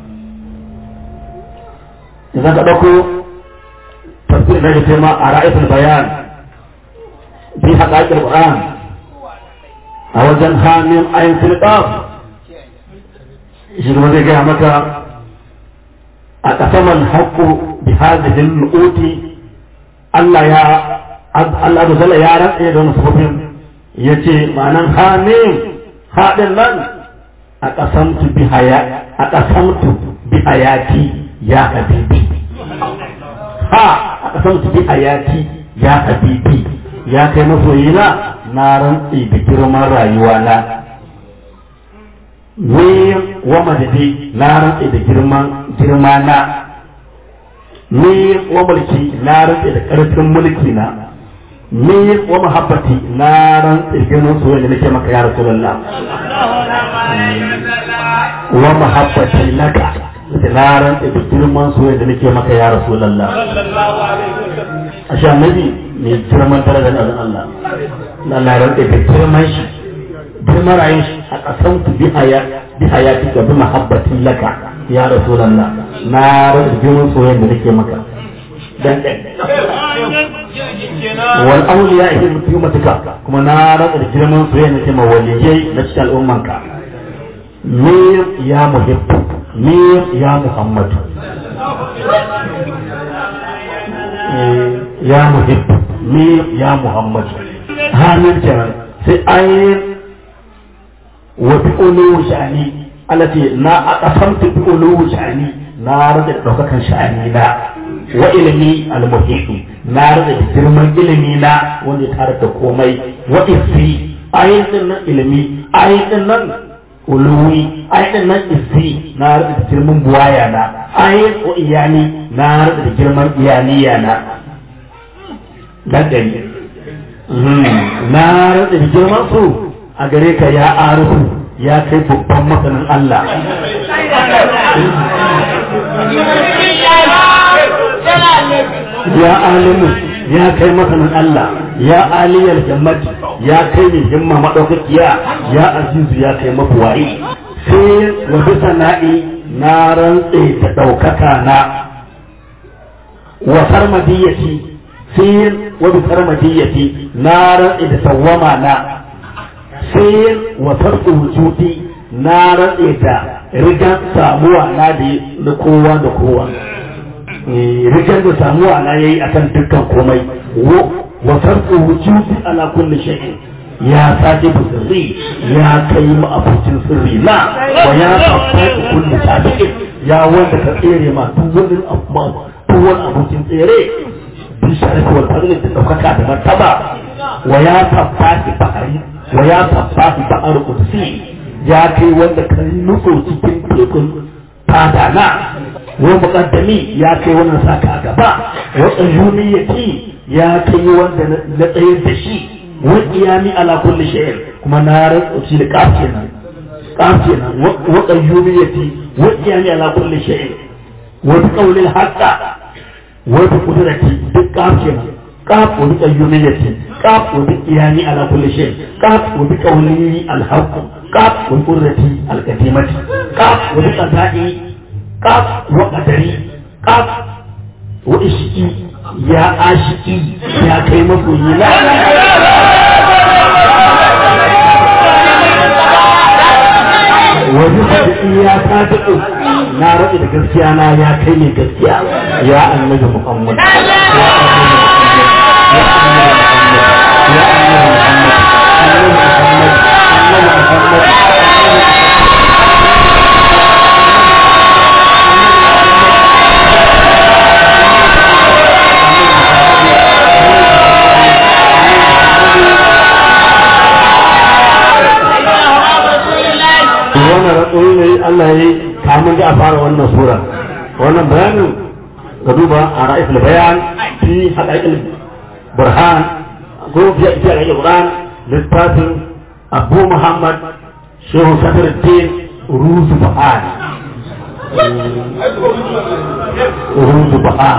C: idan ka ɗauko tafsir na shi ma a ra'ayin bayan bi haƙaƙin ƙur'an a wajen hamin ainihin tsaf shi kuma zai gaya maka a ƙasaman haƙƙo bi hadihin nu'uti Allah ya Allah da zalla ya rantsa da wani sababin ya ce ma'anan hamim haɗin nan a ƙasamtu bi haya a ƙasamtu bi hayati ya habibi ha a ƙasamtu bi hayati ya habibi ya kai masoyina na rantsi da girman rayuwa na ni wa madadi na rantsi da girman girma na ni wa mulki na rantse da ƙarfin mulki na ni wa mahabbati na rantse girman soyayya da nake maka ya rasulullah wa mahabbati laka da na rantse da girman soyayya da nake maka ya rasulullah ashe annabi mai girman darajar da Allah Allah ya rantse da girman shi girman rayuwar shi a ƙasan ku bi haya bi hayati ka bi mahabbatin laka ya rasulallah na rasa girman soyayya da nake maka dan wal awliya ihi mutumatuka kuma na rasa girman soyayya da nake ma waliyai na cikin al'ummanka ni ya muhibbu ni ya muhammad ya muhibbu ni ya muhammad hannun kenan sai ayin wa bi ulu sha'ani alati na aqasamtu bi ulu sha'ani na rada daukakan sha'ani na wa ilmi al na rada girman ilimi na wanda ya tare da komai wa isi ayatin nan ilimi ayatin nan uluwi ayatin nan isi na rada girman buwaya na ayat wa iyani na rada girman iyaniya na dan dani na rada girman su a gare ka ya arifu ya kai babban masanin Allah. Ya alimu ya kai masanin Allah, ya aliyar jammati ya kai mai himma maɗaukakiya, ya azizu ya kai mafuwa'i. Sai wa bisa na'i na rantse da ɗaukaka na wa sarmadiyyati sai wa bi sarmadiyyati na rantse da sawwama na sai wa farko wujudi na rantse da rigan samuwa na da na kowa da kowa rigar da samuwa na yayi akan dukkan komai wa sarfu wujudi ala kulli shay'in ya sake sirri ya kai mu abincin sirri na wa ya tabbata kulli sabiqin ya wanda ka tsere ma duk wani amma duk wani abincin tsere bi sharifi wal fadli da daukaka da martaba wa ya tabbata bahari wa ya tabbata bahar qudsi ya kai wanda ka nutso cikin tekun fadana wa muqaddami ya kai wannan saka a gaba wa tsayuniyati ya kai wanda na tsayar da shi wa qiyami ala kulli shay'in kuma na rantsa shi da kaf kenan kaf kenan wa qayyumiyati wa qiyami ala kulli shay'in wa bi qawli al-haqqa wa bi qudrati duk kaf kenan kaf wa bi qayyumiyati kaf wa bi qiyami ala kulli shay'in kaf wa bi qawli al-haqq kaf wa bi qudrati al-qadimati kaf wa bi qada'i kaf wa qadari kaf wa ishqi ya ashiki ya kai magoyi na wajen da ya ta daɗo na raɗe da gaskiya na ya kai ne gaskiya ya annabi muhammad ya annabi muhammad ya annabi muhammad annabi muhammad wannan ratsoyi ne Allah ya yi kamun da a fara wannan sura wannan bayanin ga duba a ra'ayin bayan fi haɗaƙin burhan ko fi haɗaƙin burhan littafin abu muhammad shehu sadaruddin ruzu bahan ruzu bahan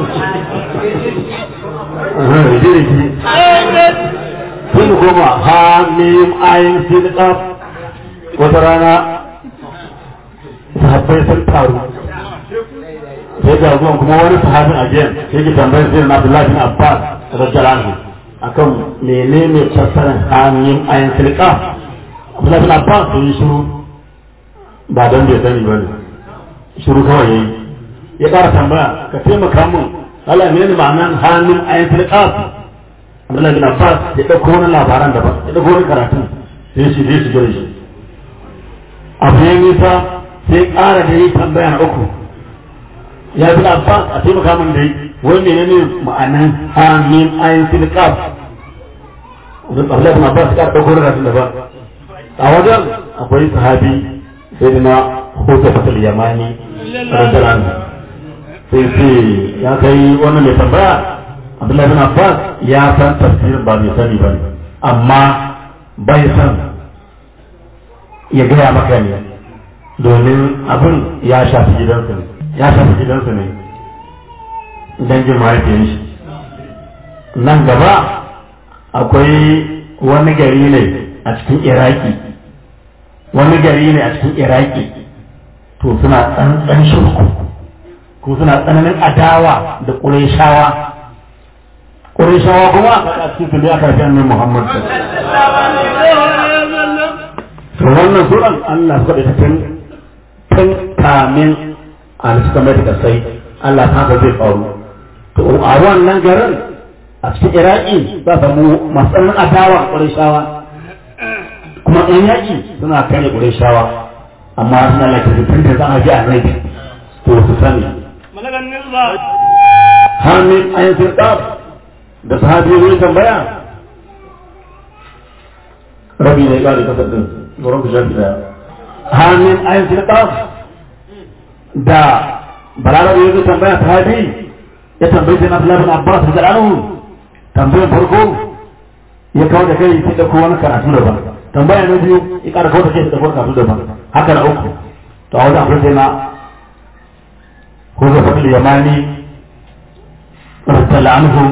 C: sun goma ha mim ayin silƙaf wata rana sahabbai sun taru sai ga zuwan kuma wani sahabin a jiyan sai ki tambayar sai na Abdullahi bin Abbas radiyallahu anhu akan menene fassarar hanyar ayin silka Abdullahi bin Abbas sun yi shiru ba don bai sani ba ne shiru kawai yayi ya ƙara tambaya ka taimaka mun Allah menene ma'anar hanyar ayin silka Abdullahi bin Abbas ya ɗauko wani labaran daban ya ɗauko wani karatu sai shi zai shiga da shi abu ya nisa sai ƙara da yi tambaya na uku ya fi abbas a taimaka min da yi wai mene ne ma'anan amin ayin silkaf wani tsarlar na abbas ƙara ɗauko da da ba a wajen akwai sahabi sai da na hoto fatal yamani rajalan sai sai ya kai wannan mai tambaya abdullahi bin abbas ya san tafsirin ba mai sani ba ne amma bai san ya gaya maka ne domin abin ya shafi gidansu ne ya shafi gidansu ne dangin mahaifiyar shi nan gaba akwai wani gari ne a cikin iraki wani gari ne a cikin iraki to suna tsantsan shirku ko suna tsananin adawa da ƙureshawa ƙureshawa kuma a cikin su ne aka fi annabi muhammad to wannan suran Allah suka da tun tun kamin a suka mai da sai Allah ta ga zai faru to a wannan garin a cikin Iraki za ka mu masu adawa Qurayshawa kuma ɗan yaƙi suna kare Qurayshawa amma suna lafi tun da za a ji annabi to su sani Hamid ayin sirƙaf da sahabi ne tambaya rabi ne ƙari kasar din wurin ku shafi daya hannun ayin silƙaf da balarabe ya zai tambaya ta habi ya tambayi sai na filafin abbas da anu tambayar farko ya kawo da kai sai da wani karatu da ba tambaya na biyu ya ƙara kawo da kai da wani karatu da ba haka na uku to a wajen akwai sai na ko da fadil yamani rattala anhu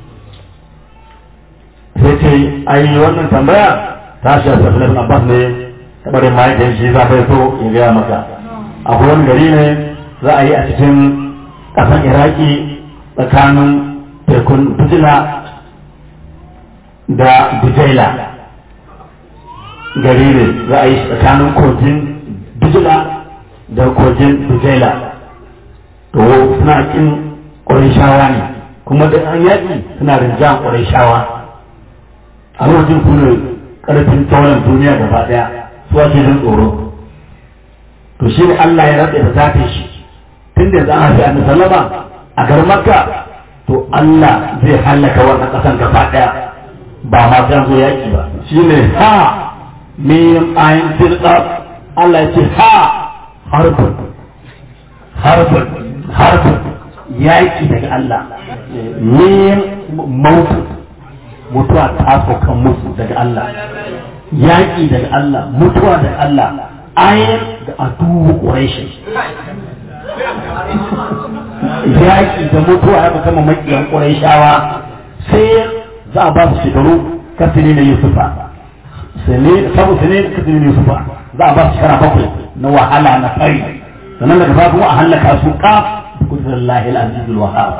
C: sai ce ai wannan tambaya ta shafi filafin abbas ne tabarin mahaifiyar shi za ka so ya gaya maka akwai wani gari ne za a yi a cikin ƙasar iraki tsakanin tekun bujila da bujaila gari ne za a yi tsakanin kogin bujila da kogin Dujaila to suna kin Qurayshawa ne kuma da an yaƙi suna rinjan Qurayshawa a lokacin su ne ƙarfin tauran duniya gaba ɗaya su ake jin tsoro to shi ne Allah ya rabe da zafin shi tun da za a fi annabi sallama a garin Makka to Allah zai hallaka wannan ƙasan gaba ɗaya ba ma sai zo yaƙi ba shine ha mim ayin tilqa Allah ya ce ha harbun harbun harbun yaƙi daga Allah mim mautu mutuwa ta kan musu daga Allah yaƙi daga Allah mutuwa daga Allah ayin da adubu ƙureshin yaƙi da mutuwa ya kama makiyan ƙureshawa sai za a ba su shekaru kasini na yusufa sabu sine kasini na yusufa za a ba su shekara bakwai na wahala na fari sannan daga ba kuma a hallaka su ka kudurin lahil azizul wahab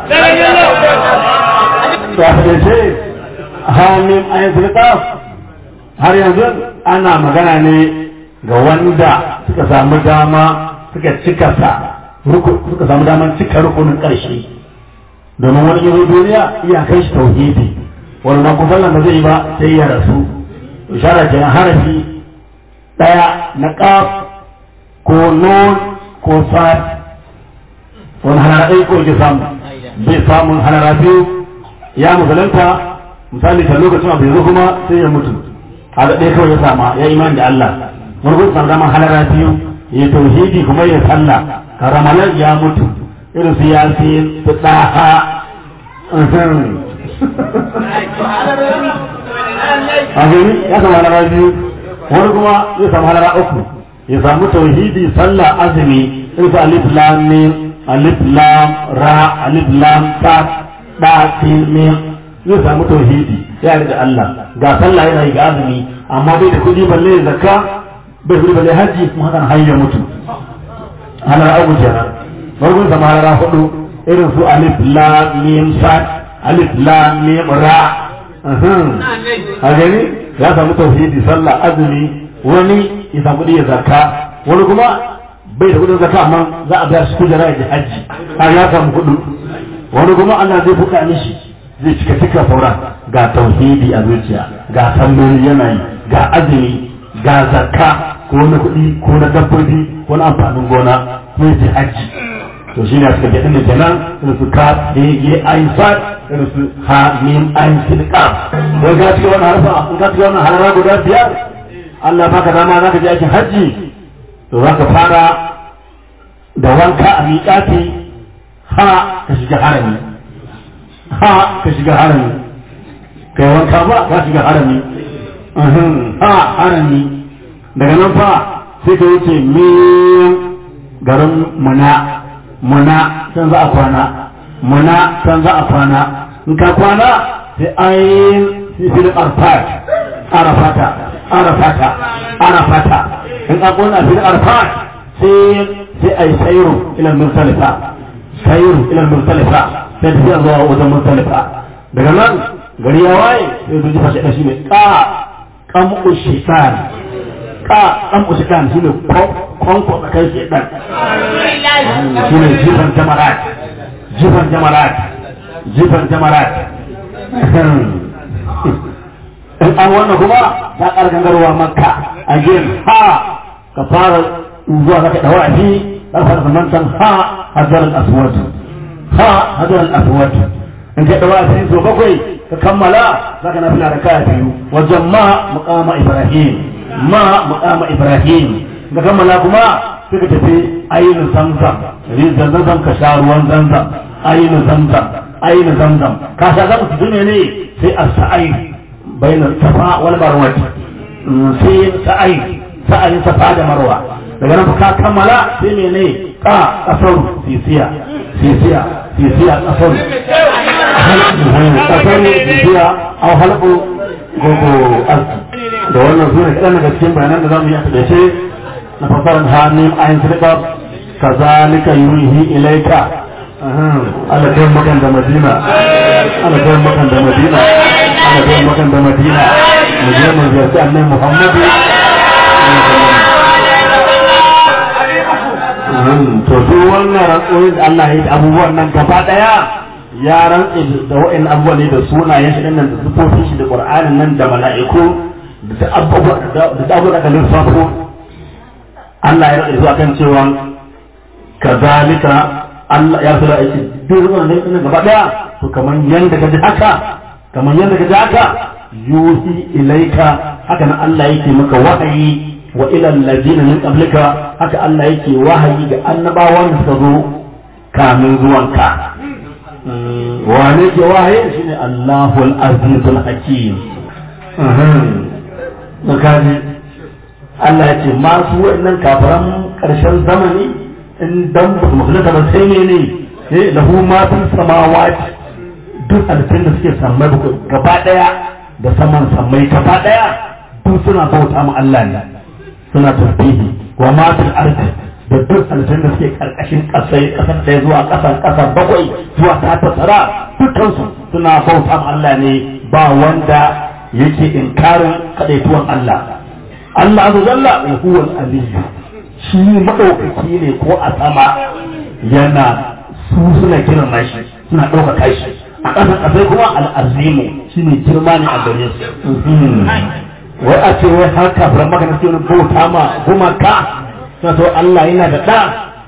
C: to a fadance hamim ayin sulka har yanzu ana magana ne ga wanda suka samu dama suka cika sa suka samu daman cika rukunin ƙarshe domin wani yanzu duniya iya kai shi tauhidi wani na kusan ba zai yi ba sai ya rasu ishara kenan harafi ɗaya na ƙaf ko nun ko sad wani hanara ɗaya ko yake samu bai samun hanara biyu ya musulunta misali ta lokacin abu yanzu kuma sai ya mutu a da ɗaya kawai ya sama ya imani da Allah wani kuma samu daman hanara biyu ya tauhidi kuma ya sallah karamalar ya mutu irin su yasin su ɗaha a gani ya samu halara biyu wani kuma ya samu halara uku ya samu tauhidi sallah azumi irin su alif lam mim alif lam ra alif lam ta da sin mim zai samu tauhidi ya da Allah ga sallah yana yi ga azumi amma bai da kuɗi balle zakka bai da kuɗi balle haji kuma hakan har ya mutu halara uku kenan farkon sama halara hudu irin su alif lam mim sad alif lam mim ra a gani ya samu tauhidi sallah azumi wani ya samu kuɗi ya zakka wani kuma bai da kuɗin zakka amma za a biya shi kujera ya ji hajji har ya samu kuɗi wani kuma Allah zai buɗa mishi zai cika cika sauran ga tauhidi a zuciya ga salloli yana yi ga azumi ga zakka ko na kuɗi ko na dabbobi ko na amfanin gona ko ya ji hajji to shine suka ga dinne kenan irin su ka he ye ayin sad irin su ha mim ayin sin ka wai ga cikin wannan harfa in ka cikin wannan harara guda biyar Allah baka dama zaka je aikin hajji to zaka fara da wanka a miƙati ha ka shiga harami ha ka shiga harami kai wanka ba ka shiga harami ha harami daga nan fa sai ka wuce mim garin muna muna can za a kwana muna can za a kwana in ka kwana sai ayin filin arfat arafata arafata arafata in ka kwana filin arfat sai sai ai sayru ila mursalifa sayru ila mursalifa sai tafiya zuwa wajen mursalifa daga nan gari ya waye sai zuji fashe da shi ne ka kamu shaitan ka kamu shaitan shi ne kwanko tsakai shaitan shi ne jifan jamarat jifan jamarat jifan jamarat in an wannan kuma ta kargangarwa makka a gin ha ka fara zuwa zaka dawa shi za ka fara zamantan ha hadar al-aswad ha hadar al-aswad in ka dawa shi so bakwai ka kammala zaka na fila da kaya biyu wajen ma muqama ibrahim ma muqama ibrahim ka kammala kuma sai ka tafi ainihin zamzam rizan zamzam ka sha ruwan zamzam ainihin zamzam ainihin zamzam ka sha zama su ne ne sai a sa'ai bayan safa wal marwa sai sa'ai sa'ai safa da marwa daga nan ka kammala sai ne ne ka kasar sisiya sisiya sisiya kasar kasar sisiya au halku gogo aski da wannan su ne kaɗan daga cikin bayanan da za mu yi a taɗaice na fasarar hannun ayin sirka kazalika yurihi ilaika ana kai makan da madina ana kai makan da madina ana kai makan da madina mu je mu ziyarci annabi muhammadu to duk wannan rantsoyin da Allah ya yi da abubuwan nan gaba daya ya rantse da wa'in abubuwan ne da sunayen shi nan da sifofin shi da qur'anin nan da mala'iku da abubuwa da abubuwa da lissafo Allah ya rantse zuwa kan cewa kazalika Allah ya fara aiki duk wannan ne gaba daya to kamar yanda ka ji haka kamar yanda ka ji haka yuhi ilaika haka nan Allah yake maka wahayi wa ila allazina min qablika haka Allah yake wahayi ga annabawan da suka zo kamin zuwanka wane ke wahayi shine Allahul Azizul Hakim mhm kaji Allah ya ce masu wa'annan kafiran karshen zamani in dan ba su musulunta ba sai ne ne eh lahu ma fi samawati duk halittun da suke sammai gaba daya da saman sammai gaba daya duk suna bauta ma Allah ne suna tasbihi wa ma fil ardi da duk halittun da suke karkashin kasai kasar ɗaya zuwa kasar kasar bakwai zuwa ta tasara dukkansu suna bauta ma Allah ne ba wanda yake inkarin kadaituwan Allah Allah azza jalla wa huwa al-aliyyu shi madaukaki ne ko a sama yana su suna kiran shi suna ɗaukaka shi a ƙasar ƙasai kuma al'azimu shi ne girma ne a gare su wai a ce wai har kafiran maka na cikin bauta ma gumaka suna to Allah yana da ɗa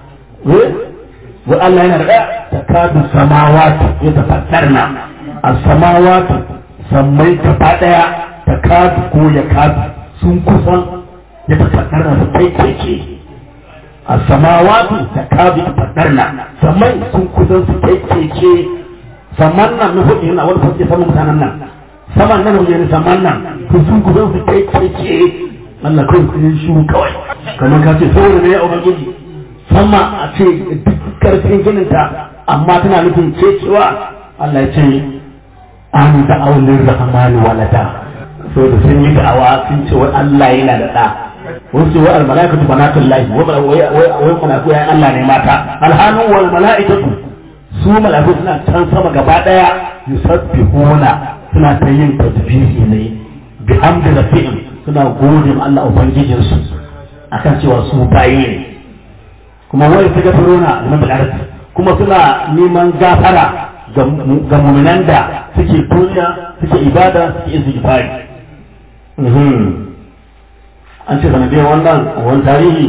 C: wai Allah yana da ɗa ta kadu samawatu ya tafaddar na a samawatu sammai gaba ɗaya ta kadu ko ya kadu sun kusan ya tafaddar na su kai keke a samawatu ta kadu ya tafaddar na sammai sun kusan su kai keke saman nan na hudu yana wani fasike saman mutanen nan saman nan wajen saman nan ku sun ku zan su kai keke Allah kawai ku yin shuru kawai kamar ka ce saboda ne ya ubangiji sama a ce duk karfin ginin ta amma tana nufin kecewa Allah ya ce an da aulin rahmani walada so da sun yi da'awa sun ce wai Allah yana da da wasu ce wai al-mala'ikatu banatullahi wai wai mala'iku ya Allah ne mata alhanu wal mala'ikatu su mala'iku suna can sama gaba daya yusabbihuna suna ta yin tasbihi ne bi hamdi rabbihim suna gode ma Allah ubangijin su akan cewa su bayi ne kuma wai su gafiruna liman bil ardi kuma suna neman gafara ga mu'minan da suke duniya suke ibada suke istighfari an ce sanadiyar wannan wani tarihi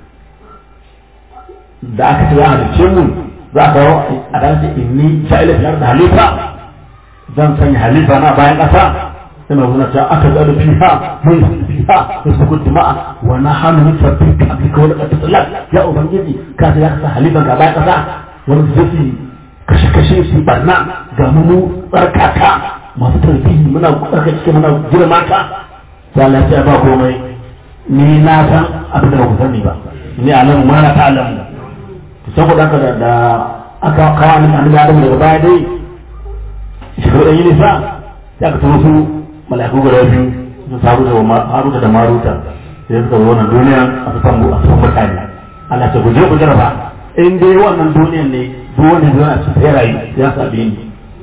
C: da aka ce za a dace mu za ka a dan ce inni sha'ila fiyar da halifa zan sanya halifa na bayan ƙasa sai mai wuna cewa aka zaɗa fiha mun fiha da su kudu ma'a wa na hannu mun sabbi ka abi kawai da ƙasa tsallar ya ubangiji ka ce ya kasa halifan ka bayan ƙasa wani su su kashe-kashe su barna ga mu tsarkaka masu tarbiyyi muna tsarkake muna girma ka sai Allah ya ba komai ni na san abin da ba ku sani ba ni alamu ma na ta alamu saboda haka da aka kawo annabi annabi Adam daga baya dai shekaru ɗan yi nisa sai aka turo su mala'iku guda biyu su saru da Haruta da Maruta sai suka zo wannan duniya a su san a san mutane Allah ta guje ku jaraba in dai wannan duniyan ne duk wanda zai a cikin rayu ya sabi ni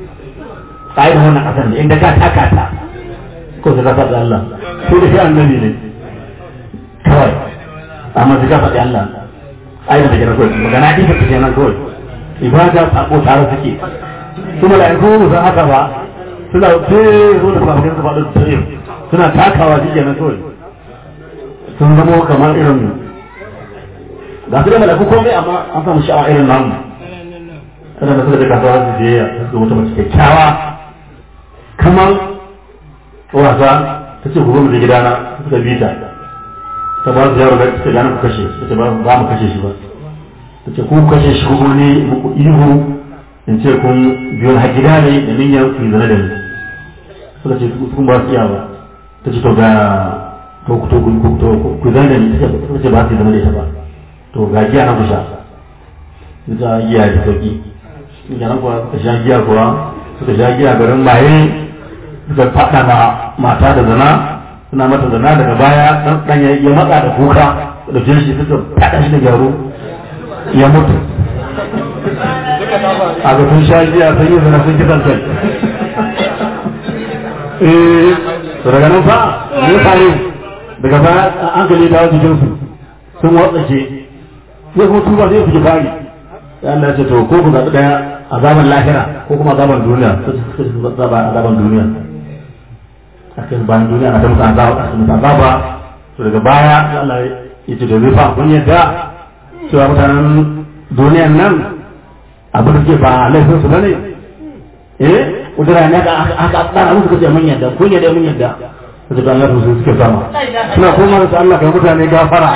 C: sai da wannan kasar ne inda ka taka ta ko sai ka faɗi Allah sai da shi annabi ne kawai amma sai ka faɗi Allah ai da gina kawai magana ɗin ka tafiya nan kawai ibada sako tare suke kuma da yanzu mu san haka ba suna tere zo da fafikan su faɗin tere suna takawa shi kenan kawai sun zama kamar irin ga su da malaku komai amma an samu sha'awa irin namu kada da suka da kasuwa su je su wata mace kyakkyawa kamar wasa ta ce ku zo mu je gidana suka bi ta ta ba su yaro da ta gane ku kashe ta ce ba mu kashe shi ba ta ce ku kashe shi ko ne muku ihu in ce kun biyo na gida ne da niyyar ku zana da ni suka ce kun ba su iya ba ta ce to ga to ku to ku to ku zana da ni ta ce ba su zama da ita ba to ga giya na ku sha ta giya da sauki ga nan kuwa suka sha giya kuwa suka sha giya garin maye suka faɗa ma mata da zana suna mata zana daga baya dan dan ya matsa da kuka da jin shi suka fada shi da gyaro ya mutu a ga sun sha jiya sun yi zana sun kisan kai eh to daga nan fa ne faru daga baya an gale dawo jikin su sun watsa ke zai kuma tuba zai fi fari ya Allah ce to ko ku zaɓi ɗaya azaban lahira ko kuma azaban duniya sai su zaɓa azaban duniya a kan bayan duniya na ta musu azaba a musu azaba to daga baya Allah ya ce to zai fa kun yadda cewa mutanen duniyan nan abin da ke ba laifin su bane eh kudura ne aka aka tsara musu kace mun yadda kun yadda mun yadda kace da Allah su suke sama suna koma da Allah kai mutane gafara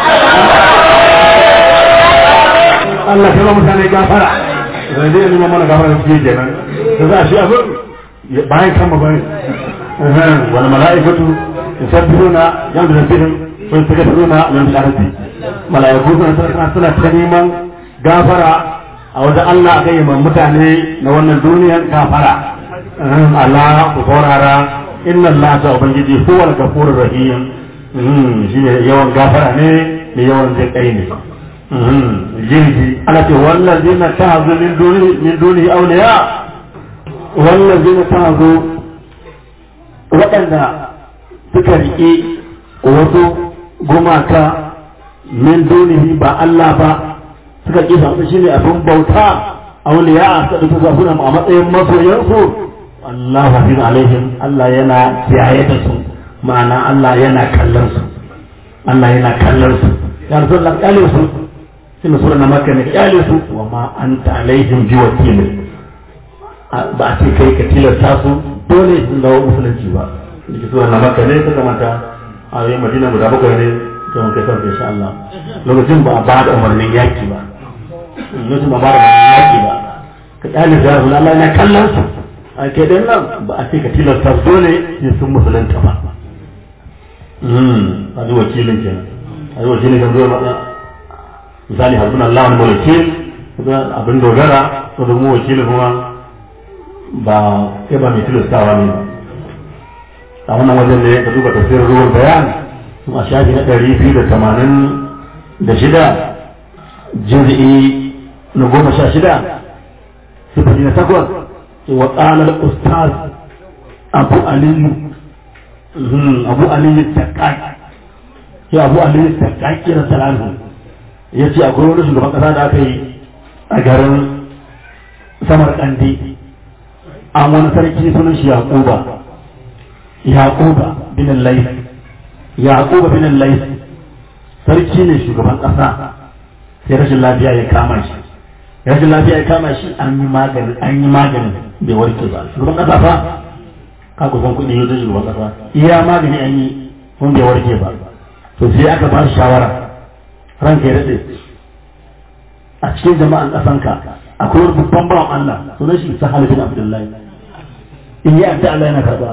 C: Allah kai mutane gafara zai dai nuna mana gafara da suke kenan da za shi abin bayan kama bayan wal mala'ikatu yusabbihuna yamdu rabbihim wa yastaghfiruna min al-ardi mala'iku suna suna ta neman gafara a wajen Allah a gayyaman mutane na wannan duniyar gafara Allah ku saurara inna Allah ta ubangiji huwal gafurur rahim shi ne yawan gafara ne da yawan zai kai ne jirgi ana ce wallazina ta'azu min duni min duni awliya wallazina ta'azu waɗanda suka riƙe wasu gumaka min dunihi ba Allah ba suka ƙi su shi ne abin bauta auliya suka ɗauki su suna a matsayin masoyansu Allah hafiz alaihim Allah yana kiyaye da su ma'ana Allah yana kallon su Allah yana kallon su ya rasu Allah kyale su shi ne sura na maka ne kyale su wa ma anta alaihim bi wakilin ba a ce kai ka tilasta su dole sun dawo musulunci ba da sura na maka ne ta kamata a yi madina guda bakwai ne to mun kai sauke insha Allah lokacin ba a ba da umarnin yaki ba lokacin ba a ba da umarnin yaki ba ka kyale da Allah Allah yana kallon su a ke dan nan ba a ce ka tilasta su dole sai sun musulunta ba a ji wakilin kenan a ji wakilin kan zuwa matsa misali hasbun Allah wani wakil abin dogara to da mu wakilin kuma ba kai ba mai tilastawa ne ba a wannan wajen ne ka duba tafsirin ruwan bayan a shafi na ɗari biyu da tamanin da shida jir'i na goma sha shida sifili na takwas wa ƙalar ustaz abu aliyu abu aliyu taƙaƙi ya abu aliyu taƙaƙi na salamu ya ce akwai wani shugaban ƙasa da aka yi a garin samar ƙandi an wani sarki sunan shi yaƙuba yaƙuba bin lais yaƙuba bin lais sarki ne shugaban ƙasa sai rashin lafiya ya kama shi rashin lafiya ya kama shi an yi magani an yi magani bai warke ba shugaban ƙasa fa ka kusan kuɗi yau shugaban ƙasa iya magani an yi kun bai warke ba to sai aka ba shi shawara ranka ya daɗe a cikin jama'an ƙasanka akwai wani babban bawan Allah sunan shi Sahal bin Abdullahi in yi addu'a Allah yana karɓa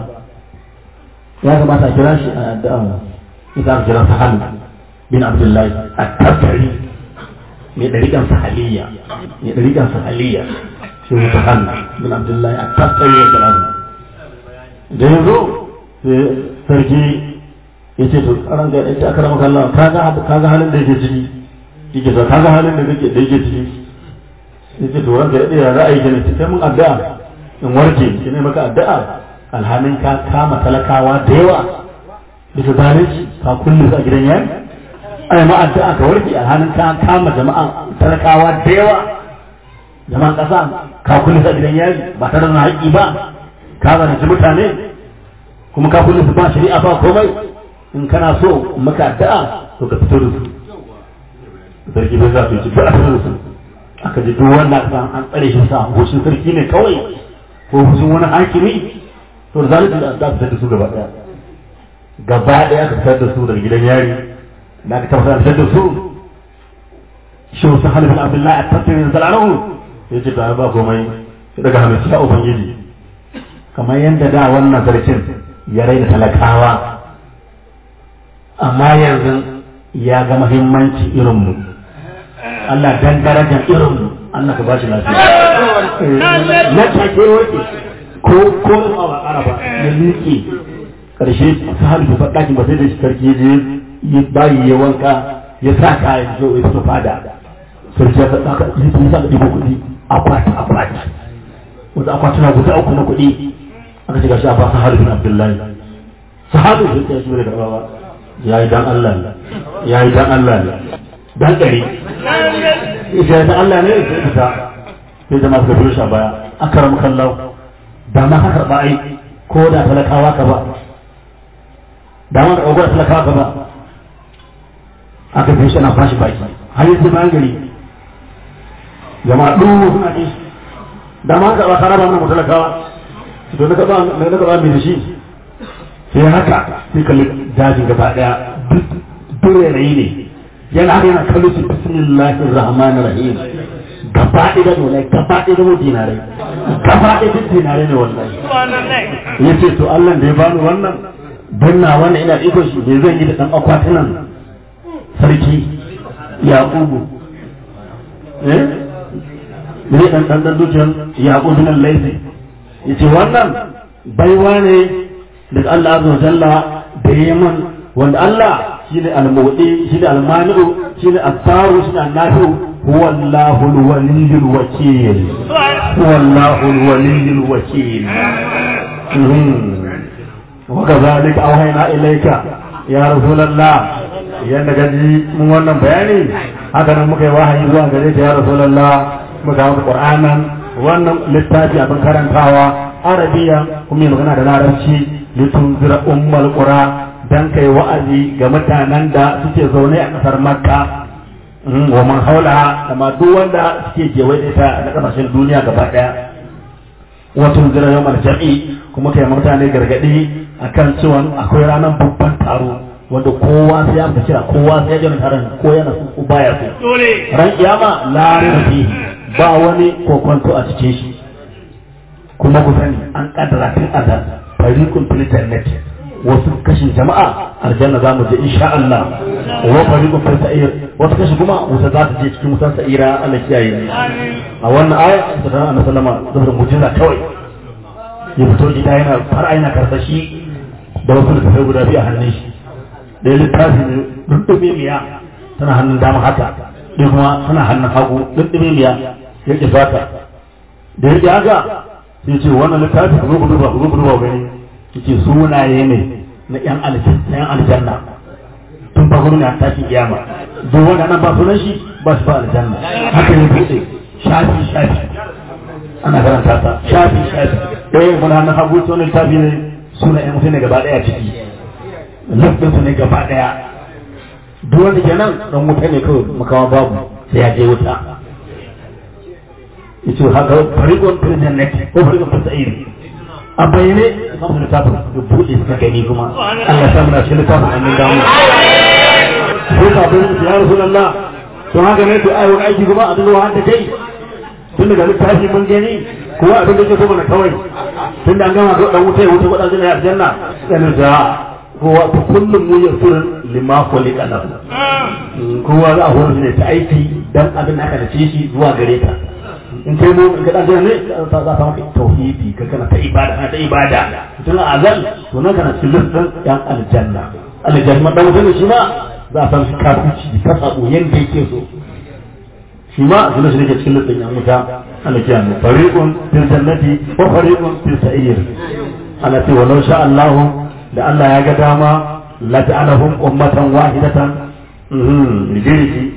C: ya kamata a kira shi a addu'a ita aka kira Sahal bin Abdullahi a tabbari mai ɗariƙan sahaliya mai ɗariƙan sahaliya shi ne Sahal bin Abdullahi a tabbari ya kira da ya zo sarki ya ce to ran ga ɗaya aka rama kallon ka ga halin da yake ciki yake sa ka ga halin da yake ciki ya ce to ranka ya za a yi gani sai mun addu'a in warke shi ne maka addu'a alhalin ka kama talakawa da yawa bisa zalunci ka kulle su a gidan yayi ai ma addu'a ka warke alhalin ka kama jama'a talakawa da yawa jama'an kasa ka kulle su a gidan yayi ba tare da haƙƙi ba ka zalunci mutane kuma ka kulle su ba shari'a ba komai in kana so maka addu'a to ka fito da su sarki bai za su yi ba a fito da su aka ji duk wannan san an tsare shi sa hushin sarki ne kawai ko hushin wani hakimi to da zalunci da za su fitar da su gaba daya gaba daya aka fitar da su daga gidan yari da aka tabbatar da fitar da su shi wasu halifin abdullahi a tattalin zalarahu ya ce ta ba komai ya daga hannun sa ubangiji kamar yadda da wannan sarkin ya raina talakawa amma yanzu ya ga muhimmanci irinmu Allah dan darajar irin mu Allah ka bashi lafiya na take wake ko ko a ba araba ya miƙe karshe ta halifu faɗakin ba sai da sarki je ya bayi ya wanka ya sa kayan zo ya fito fada sarki ya faɗa ka yi tun sa ka ɗibo kuɗi akwati akwati wata akwatuna guda uku na kuɗi aka ce gashi a ba sahalu bin abdullahi sahalu bin ya shi bai da ya yi dan Allah ne ya yi dan Allah ne dan ɗari ita da Allah ne sai ita sai da masu gafi shi a baya akaram kallahu da ma haka ba ai ko da talakawa ka ba da ma ka ɗaukar talakawa ka ba aka fi shi ana fashi baki har yanzu bayan gari jama'a ɗuru suna ɗin da ma ka ba ka raba mana talakawa to na gaba na gaba mai da shi sai haka sai kalli dajin gaba daya duk rayi ne yana haka yana kallo su bismillahir rahmanir rahim gaba ɗaya da wallahi gaba ɗaya da dinarai gaba ɗaya da dinarai ne wallahi yace to Allah da ya bani wannan dan na wannan ina iko shi bai zan yi da dan akwatunan sarki yaqubu eh ne dan dan dan dukiyan yaqubu nan laifi yace wannan baiwa ne daga Allah azza wa jalla da yaman wanda Allah shine al-mawdi shine al-mani'u shine al-taru shine al-nafi'u huwa Allahu al-waliyyu al-wakil huwa Allahu al-waliyyu al-wakil wa kadhalika awhayna ilayka ya rasulullah yanda gaji mun wannan bayani haka nan muka yi wahayi zuwa gare ka ya rasulullah muka hawa qur'anan wannan littafi abin karantawa arabiya kuma yin magana da larabci litunzira ummal qura dan kai wa'azi ga mutanen da suke zaune a kasar makka wa man haula da ma duk wanda suke kewaye da ita na kasashen duniya gaba daya wa tunzira yawmal jam'i kuma kai mutane gargadi akan cewa akwai ranar babban taro wanda kowa sai ya fita kira kowa sai ya jira taron ko yana so baya so ran kiyama la rafi ba wani kokonto a cikin shi kuma ku sani an kaddara tun azal fariqun fil jannati wasu kashin jama'a aljanna za mu je insha Allah wa fariqun fil sa'ir wasu kashi kuma wuta za ta je cikin wutar sa'ira Allah kiyaye a wannan aya da Annabi sallama da mujiza kawai ya fito gida yana har aina karsashi da wasu da kai guda biyu a hannun shi da littafi ne dundube miya tana hannun dama haka ɗaya kuma tana hannun hagu dundube miya ya ƙi fata da ya ƙi haka sai ce wannan littafi ku zo duba ku zo duba gani yace sunaye ne na yan aljanna yan aljanna tun fa gurin ya tashi kiyama duk wanda nan ba sunan shi ba shi ba aljanna haka ne bude shafi shafi ana karanta ta shafi shafi eh mun hannun hagu to ne littafi ne sunan yan mutane gaba daya ciki lafin su ne gaba daya duk wanda ke nan dan wuta ne kawai makawa babu sai ya je wuta yace haka fariqun fil jannati ko fariqun fil sa'ir a bayyane samu littafin da buɗe suka gani kuma Allah ya samu na cikin littafin annin damu ko ka bayyana su ya rasulullah to haka ne to ai wani aiki kuma a dinga wahanta kai tun daga littafi mun gani kowa abin da ke so mana kawai tun da an gama ga dan wuta ya wuta wadan jina aljanna sai da kowa to kullum mu yasirun lima khuliqa lahu kowa za a horar ne ta aiki dan abin da aka dace shi zuwa gare ka in kai mu in ka dan ne za ka maka tauhidi ka kana ta ibada kana ta ibada tun a azal to nan kana cikin lissan yan aljanna aljanna dan wuta shi ma za a san shi kafirci ka sabo yanda yake so shi ma zuwa shi ne cikin lissan yan wuta aljanna fariqun fil jannati wa fariqun fil sa'ir ana ce walau sha Allah da Allah ya ga dama la ta'alahum ummatan wahidatan mhm rijiji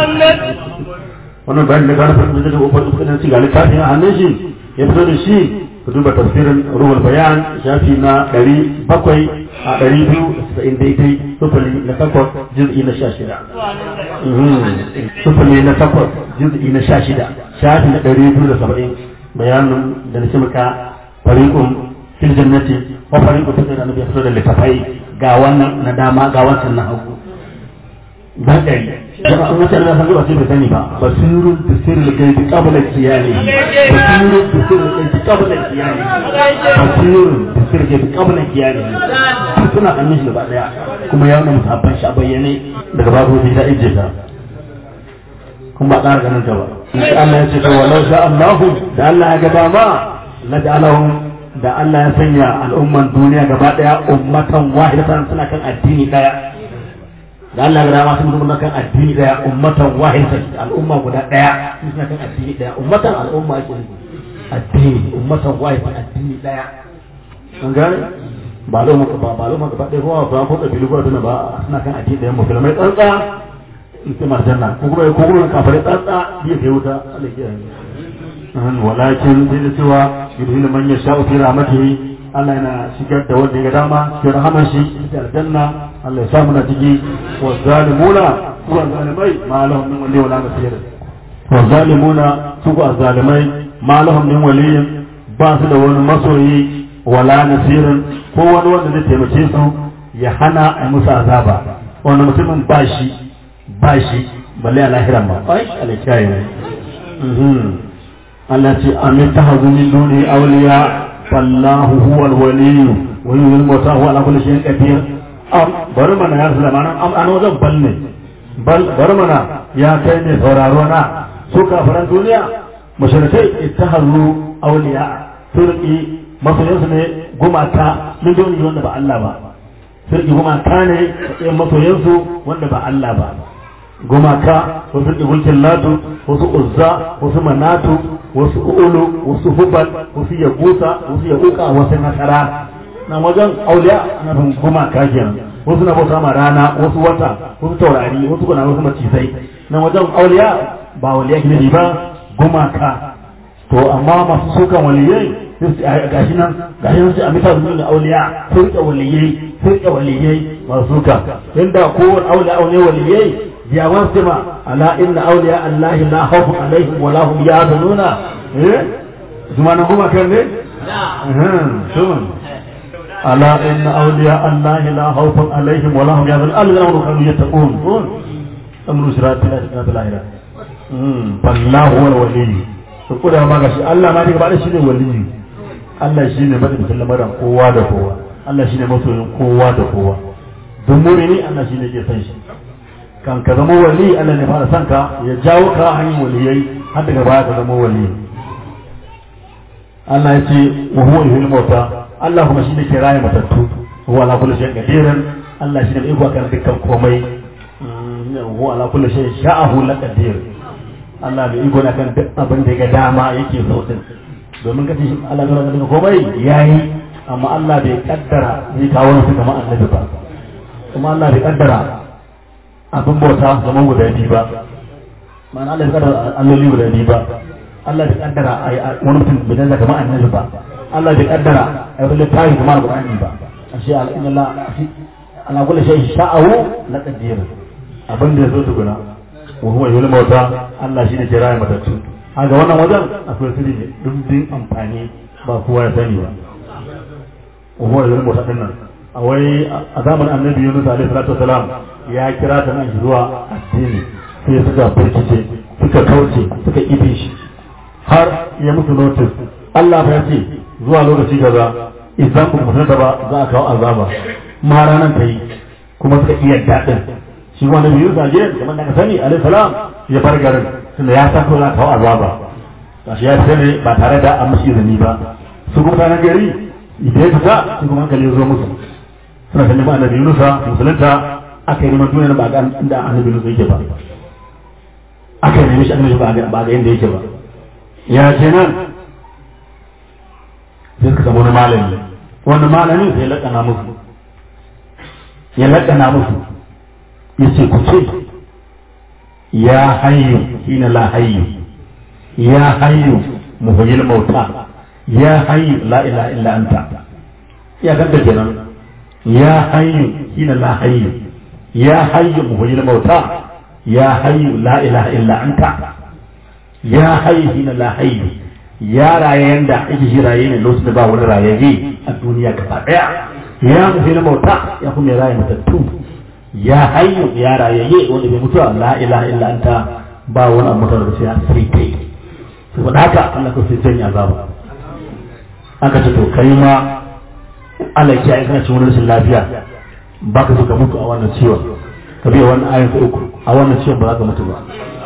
C: wannan bayan da gane farko da ubangiji kudin ci ga littafin a hannun shi ya fito da shi ku duba tafsirin ruhul bayan shafi na ɗari bakwai a ɗari biyu da saba'in daidai sufuli na takwas juz'i na sha shida sufuli na takwas juz'i na sha shida shafi na ɗari biyu da saba'in bayanin da na cimaka fariƙun fil jannati wa fariƙun fil jannati ya fito da littafai ga wannan na dama ga wancan na hagu ban ɗari jama'a an wata da san ba sai bai sani ba basirun bisirul gaibi qabla kiyani basirun bisirul gaibi qabla kiyani basirun bisirul gaibi qabla kiyani duk suna hannun shi gaba daya kuma ya nuna musabban shi a bayyane daga babu sai ta ije ta kuma ba ƙara ganin ta ba insha Allah ya ce to walau sha Allah da Allah ya gaba ma la ja'alahum da Allah ya sanya al'umman duniya gaba daya ummatan wahidatan suna kan addini daya da Allah ga dama sun zama kan addini daya ummatan wahidatan al'umma guda daya suna kan addini daya ummatan al'umma ake nufi addini ummatan wahidatan addini daya kun gane ba lo maka ba ba lo maka ba dai ruwa ba ko kabilu ba tuna ba suna kan addini daya musulmai tsantsa ita marjanna ko kuma ko kuma kafare tsatsa ya kai wuta Allah ya kiyaye an walakin sai da cewa yudhilu man yasha'u fi rahmatihi Allah yana shigar da wanda ya dama cikin rahaman shi ita aljanna Allah ya sa muna ciki wa zalimuna wa zalimai ma lahum min wali wala nasir wa zalimuna su ga zalimai ma lahum min wali ba su da wani masoyi wala nasirin ko wani wanda zai taimake su ya hana a musu azaba wanda mutumin ba shi ba shi balle a lahiran ma ai alkiyaye ne Allah ce amin ta hazu min duni awliya fallahu huwa alwali wa yuhil mauta huwa ala kulli shay'in qadir am bari mana ya sallama nan am an wajen bal ne bal bari mana ya kai ne sauraro na su kafiran duniya mushrikai ittahazu awliya turki masoyansu ne gumaka min duni wanda ba Allah ba turki gumaka ne masoyansu wanda ba Allah ba gumaka wasu ɗigulkin latu wasu uzza wasu manatu wasu ulu wasu hubal wasu yagusa wasu yaguka wasu nasara na wajen auliya na bin gumaka kenan wasu na bauta ma rana wasu wata wasu taurari wasu kuna wasu macizai na wajen auliya ba waliya gina ba gumaka to amma masu sukan waliyai gashi nan gashi nan sai a mita zuwa da auliya sun rike waliyai sun rike waliyai masu suka inda kowane auliya ne waliyai ya wasima ala inna awliya allahi la khawfun alaihim wa lahum yahzanuna eh zuma nan kuma kan ne sun ala inna awliya allahi la khawfun alaihim wa lahum yahzanuna alladhina kanu yattaqun sun amru sirati la ilaha illa allah wallahu wal wali to kuda ma gashi Allah ma daga bada shine wali Allah shine madadin lamarin kowa da kowa Allah shine masoyin kowa da kowa duk mu'mini Allah shine ke san shi kan ka zama wali Allah ne fara sanka ya jawo ka hanyar waliyai har daga baya ka zama wali Allah ya ce wa huwa yuhil mauta Allah kuma shine ke raye matattu huwa ala kulli shay'in qadirun Allah shine mai iko kan dukkan komai huwa ala kulli shay'in sha'ahu la qadir Allah mai iko kan duk abin da ga dama yake so din domin kace shi Allah ne kan komai yayi amma Allah bai kaddara zai kawo su kamar annabi ba kuma Allah bai kaddara abin bauta zama guda biyu ba ma'ana Allah bai kaddara alloli guda biyu ba Allah bai kaddara wani mutum bai canza kamar annabi ba Allah bai kaddara a yi littafi kamar Qur'ani ba ashe inna Allah ana kullu shay sha'ahu la qadir abin da yazo tukuna wa huwa yul mauta Allah shine ke raye matattu haka wannan wajen akwai sirri ne dindin amfani ba kowa ya sani ba wa huwa yul mauta dinnan a wai a zamanin annabi Yunus alaihi salatu wasalam ya kira ta nan zuwa addini sai suka firkice suka kauce suka ibe shi har ya musu notice Allah ya ce zuwa lokaci kaza idan ku mutunta ba za a kawo azaba ma ranar ta yi kuma suka iya daɗin shi wanda biyu zaje kamar da ka sani alaihi salam ya bar garin tunda ya san ko za a kawo azaba gashi ya fita ne ba tare da an mishi izini ba su kuma mutanen gari idan ya fita su kuma hankali ya zo musu suna ganin ba annabi Yunusa musulunta aka yi neman duniya ba ga inda annabi Yunusa yake ba aka yi neman shi annabi ba ga ba ga inda yake ba ya ce nan sai suka samu wani malami wani malamin sai lakana musu ya lakana musu ya ce ku ce ya hayyu hina la hayyu ya hayyu muhyil mauta ya hayyu la ilaha illa anta ya ganta kenan ya hayyu hina la hayyu ya hayyu muhyil mauta ya hayyu la ilaha illa anta ya hayyu hina la hayyu ya raye yanda ake shi raye ne lokacin da ba wani rayayye a duniya gaba daya ya muhyil mauta ya kuma ya raye matattu ya hayyu ya rayayye wanda bai mutuwa la ilaha illa anta ba wani abu mutuwa da sai sai kai saboda haka Allah ko sai janya azaba aka ce to kai ma Allah ya yi kana cikin wani rashin lafiya ba ka so ka mutu a wannan ciwon ka biya wannan ayin ka uku a wannan ciwon ba za ka mutu ba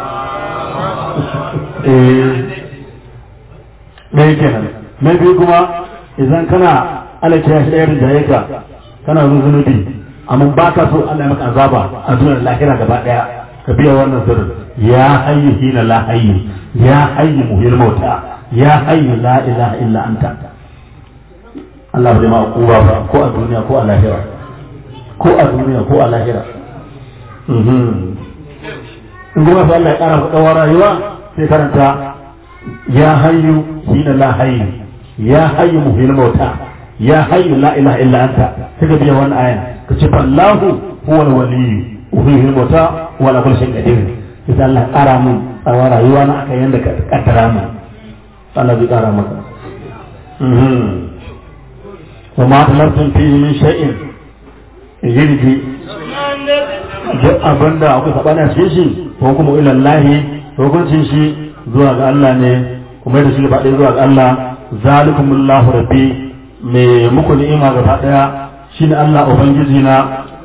C: eh ɗaya kenan na biyu kuma idan kana Allah ya shi ɗaya rinjaye ka kana zunubi amma ba ka so Allah ya maka azaba a duniyar lahira gaba daya ka biya wannan sirrin ya hayyu hina la hayyu ya hayyu muhil mauta ya hayyu la ilaha illa anta Allah bai ma kuwa ba ko a duniya ko a lahira ko a duniya ko a lahira in kuma sai Allah ya ƙara maka tsawon rayuwa sai karanta ya hayyu hina la hayyu ya hayyu muhil mauta ya hayyu la ilaha illa anta kaga biya wannan aya ka ce fallahu huwa al-wali muhil mauta wa la kulli shay'in qadir sai Allah ya ƙara mun tsawon rayuwa na akan yanda ka kaddara mu Allah zai ƙara maka wa ma talabtum fihi min shay'in yirji duk abin da akwai saɓani a cikin shi ko kuma ilallahi hukuncin shi zuwa ga Allah ne kuma da shi gaba ɗaya zuwa ga Allah zalikumullahu rabbi me muku ni'ima gaba ɗaya shine Allah ubangiji na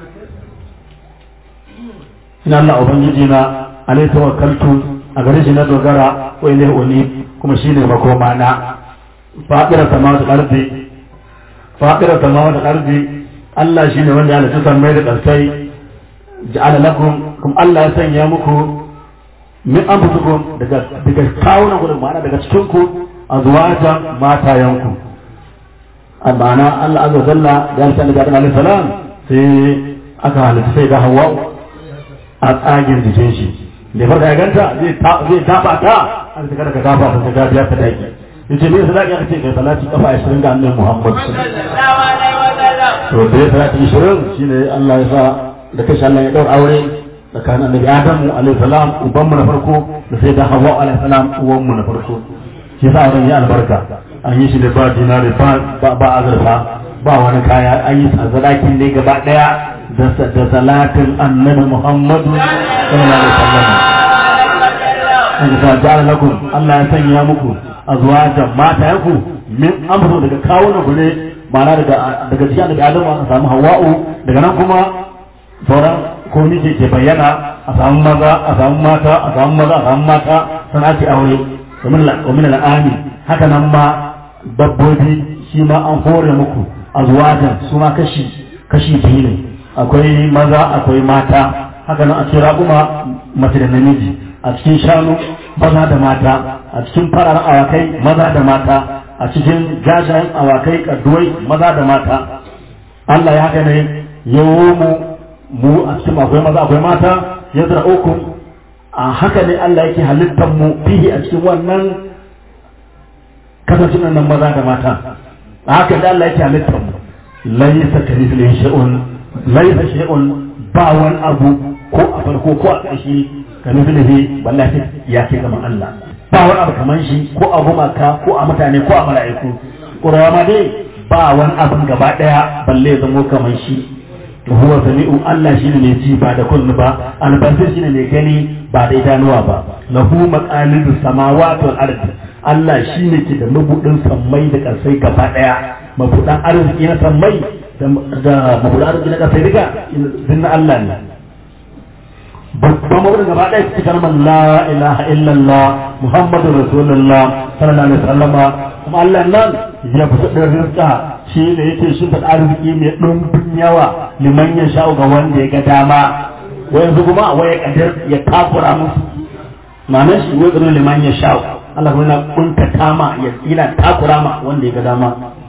C: shine Allah ubangiji na alai tawakkaltu a gare shi na dogara ko ilaihi uni kuma shine makoma na fadira samawati ardi fadira samawati ardi Allah shine wanda ya halitta sammai da ƙarsai ja'ala lakum kuma Allah ya sanya muku min anfusikum daga daga kawunan ku ma'ana daga cikin ku azwajan matayanku amana Allah azza jalla ya san da Adam alaihi salam sai aka halitta sai da Hawwa a tsagin jikin shi da farka ya ganta zai zai taba ta an ta kada ka gafa ta ga biya ta daki yace ne sadaki aka ce kai salati kafa 20 ga annabi Muhammad sallallahu alaihi wasallam to da salati 20 shine Allah ya sa da kashi Allah ya ɗaura aure tsakanin annabi Adamu alaihi salam uban mu na farko da sai da Hawwa alaihi salam uwan mu na farko shi yasa auren ya albarka an yi shi da ba dinari ba ba azurfa ba wani kaya an yi sadakin ne gaba daya da salatin annabi Muhammadu sallallahu alaihi wasallam an ga ja'ala lakum Allah ya sanya muku azwajan mata yanku min amru daga kawunan ku ne ma'ana daga daga cikin annabi Adamu aka samu Hawwa'u daga nan kuma sauran komi ke ke bayyana a samu maza a samu mata a samu maza a samu mata sana ake aure domin al'ami haka nan ma dabbobi shi ma an hore muku a zuwajen su ma kashi kashi biyu ne akwai maza akwai mata haka nan a cikin raƙuma mace da namiji a cikin shanu maza da mata a cikin fararen awakai maza da mata a cikin jajayen awakai kaduwai maza da mata Allah ya haka ne yawo mu mu a cikin akwai maza akwai mata ya zara uku a haka ne Allah yake halittar mu fihi a cikin wannan kasancin nan maza da mata a haka ne Allah yake halittar mu laisa kamithlihi shay'un laisa shay'un ba wani abu ko a farko ko a ƙarshe kamithlihi wallahi ya ke zama Allah ba wani abu kaman shi ko a gumaka ko a mutane ko a mala'iku ƙurawa ma dai ba wani abin gaba ɗaya balle ya zamo kaman shi huwa sami'u Allah shine mai ji ba da kullu ba albasir shine mai gani ba da idanuwa ba lahu maqalidu samawati wal ardi Allah shine ke da mabudin sammai da karsai gaba daya mabudan arziki na sammai da mabudan arziki na karsai duka dinna Allah ne babban mabudin gaba daya cikin kalmar la ilaha illallah muhammadur rasulullah sallallahu alaihi wasallama kuma Allah nan ya fi da rizqa shi ne yake shi da arziki mai ɗumbin yawa liman ya sha ga wanda ya ga dama yanzu kuma wai ya kadir ya takura musu ma'anar shi wai gano liman ya sha Allah kuma yana kunta tama yana takura ma wanda ya ga dama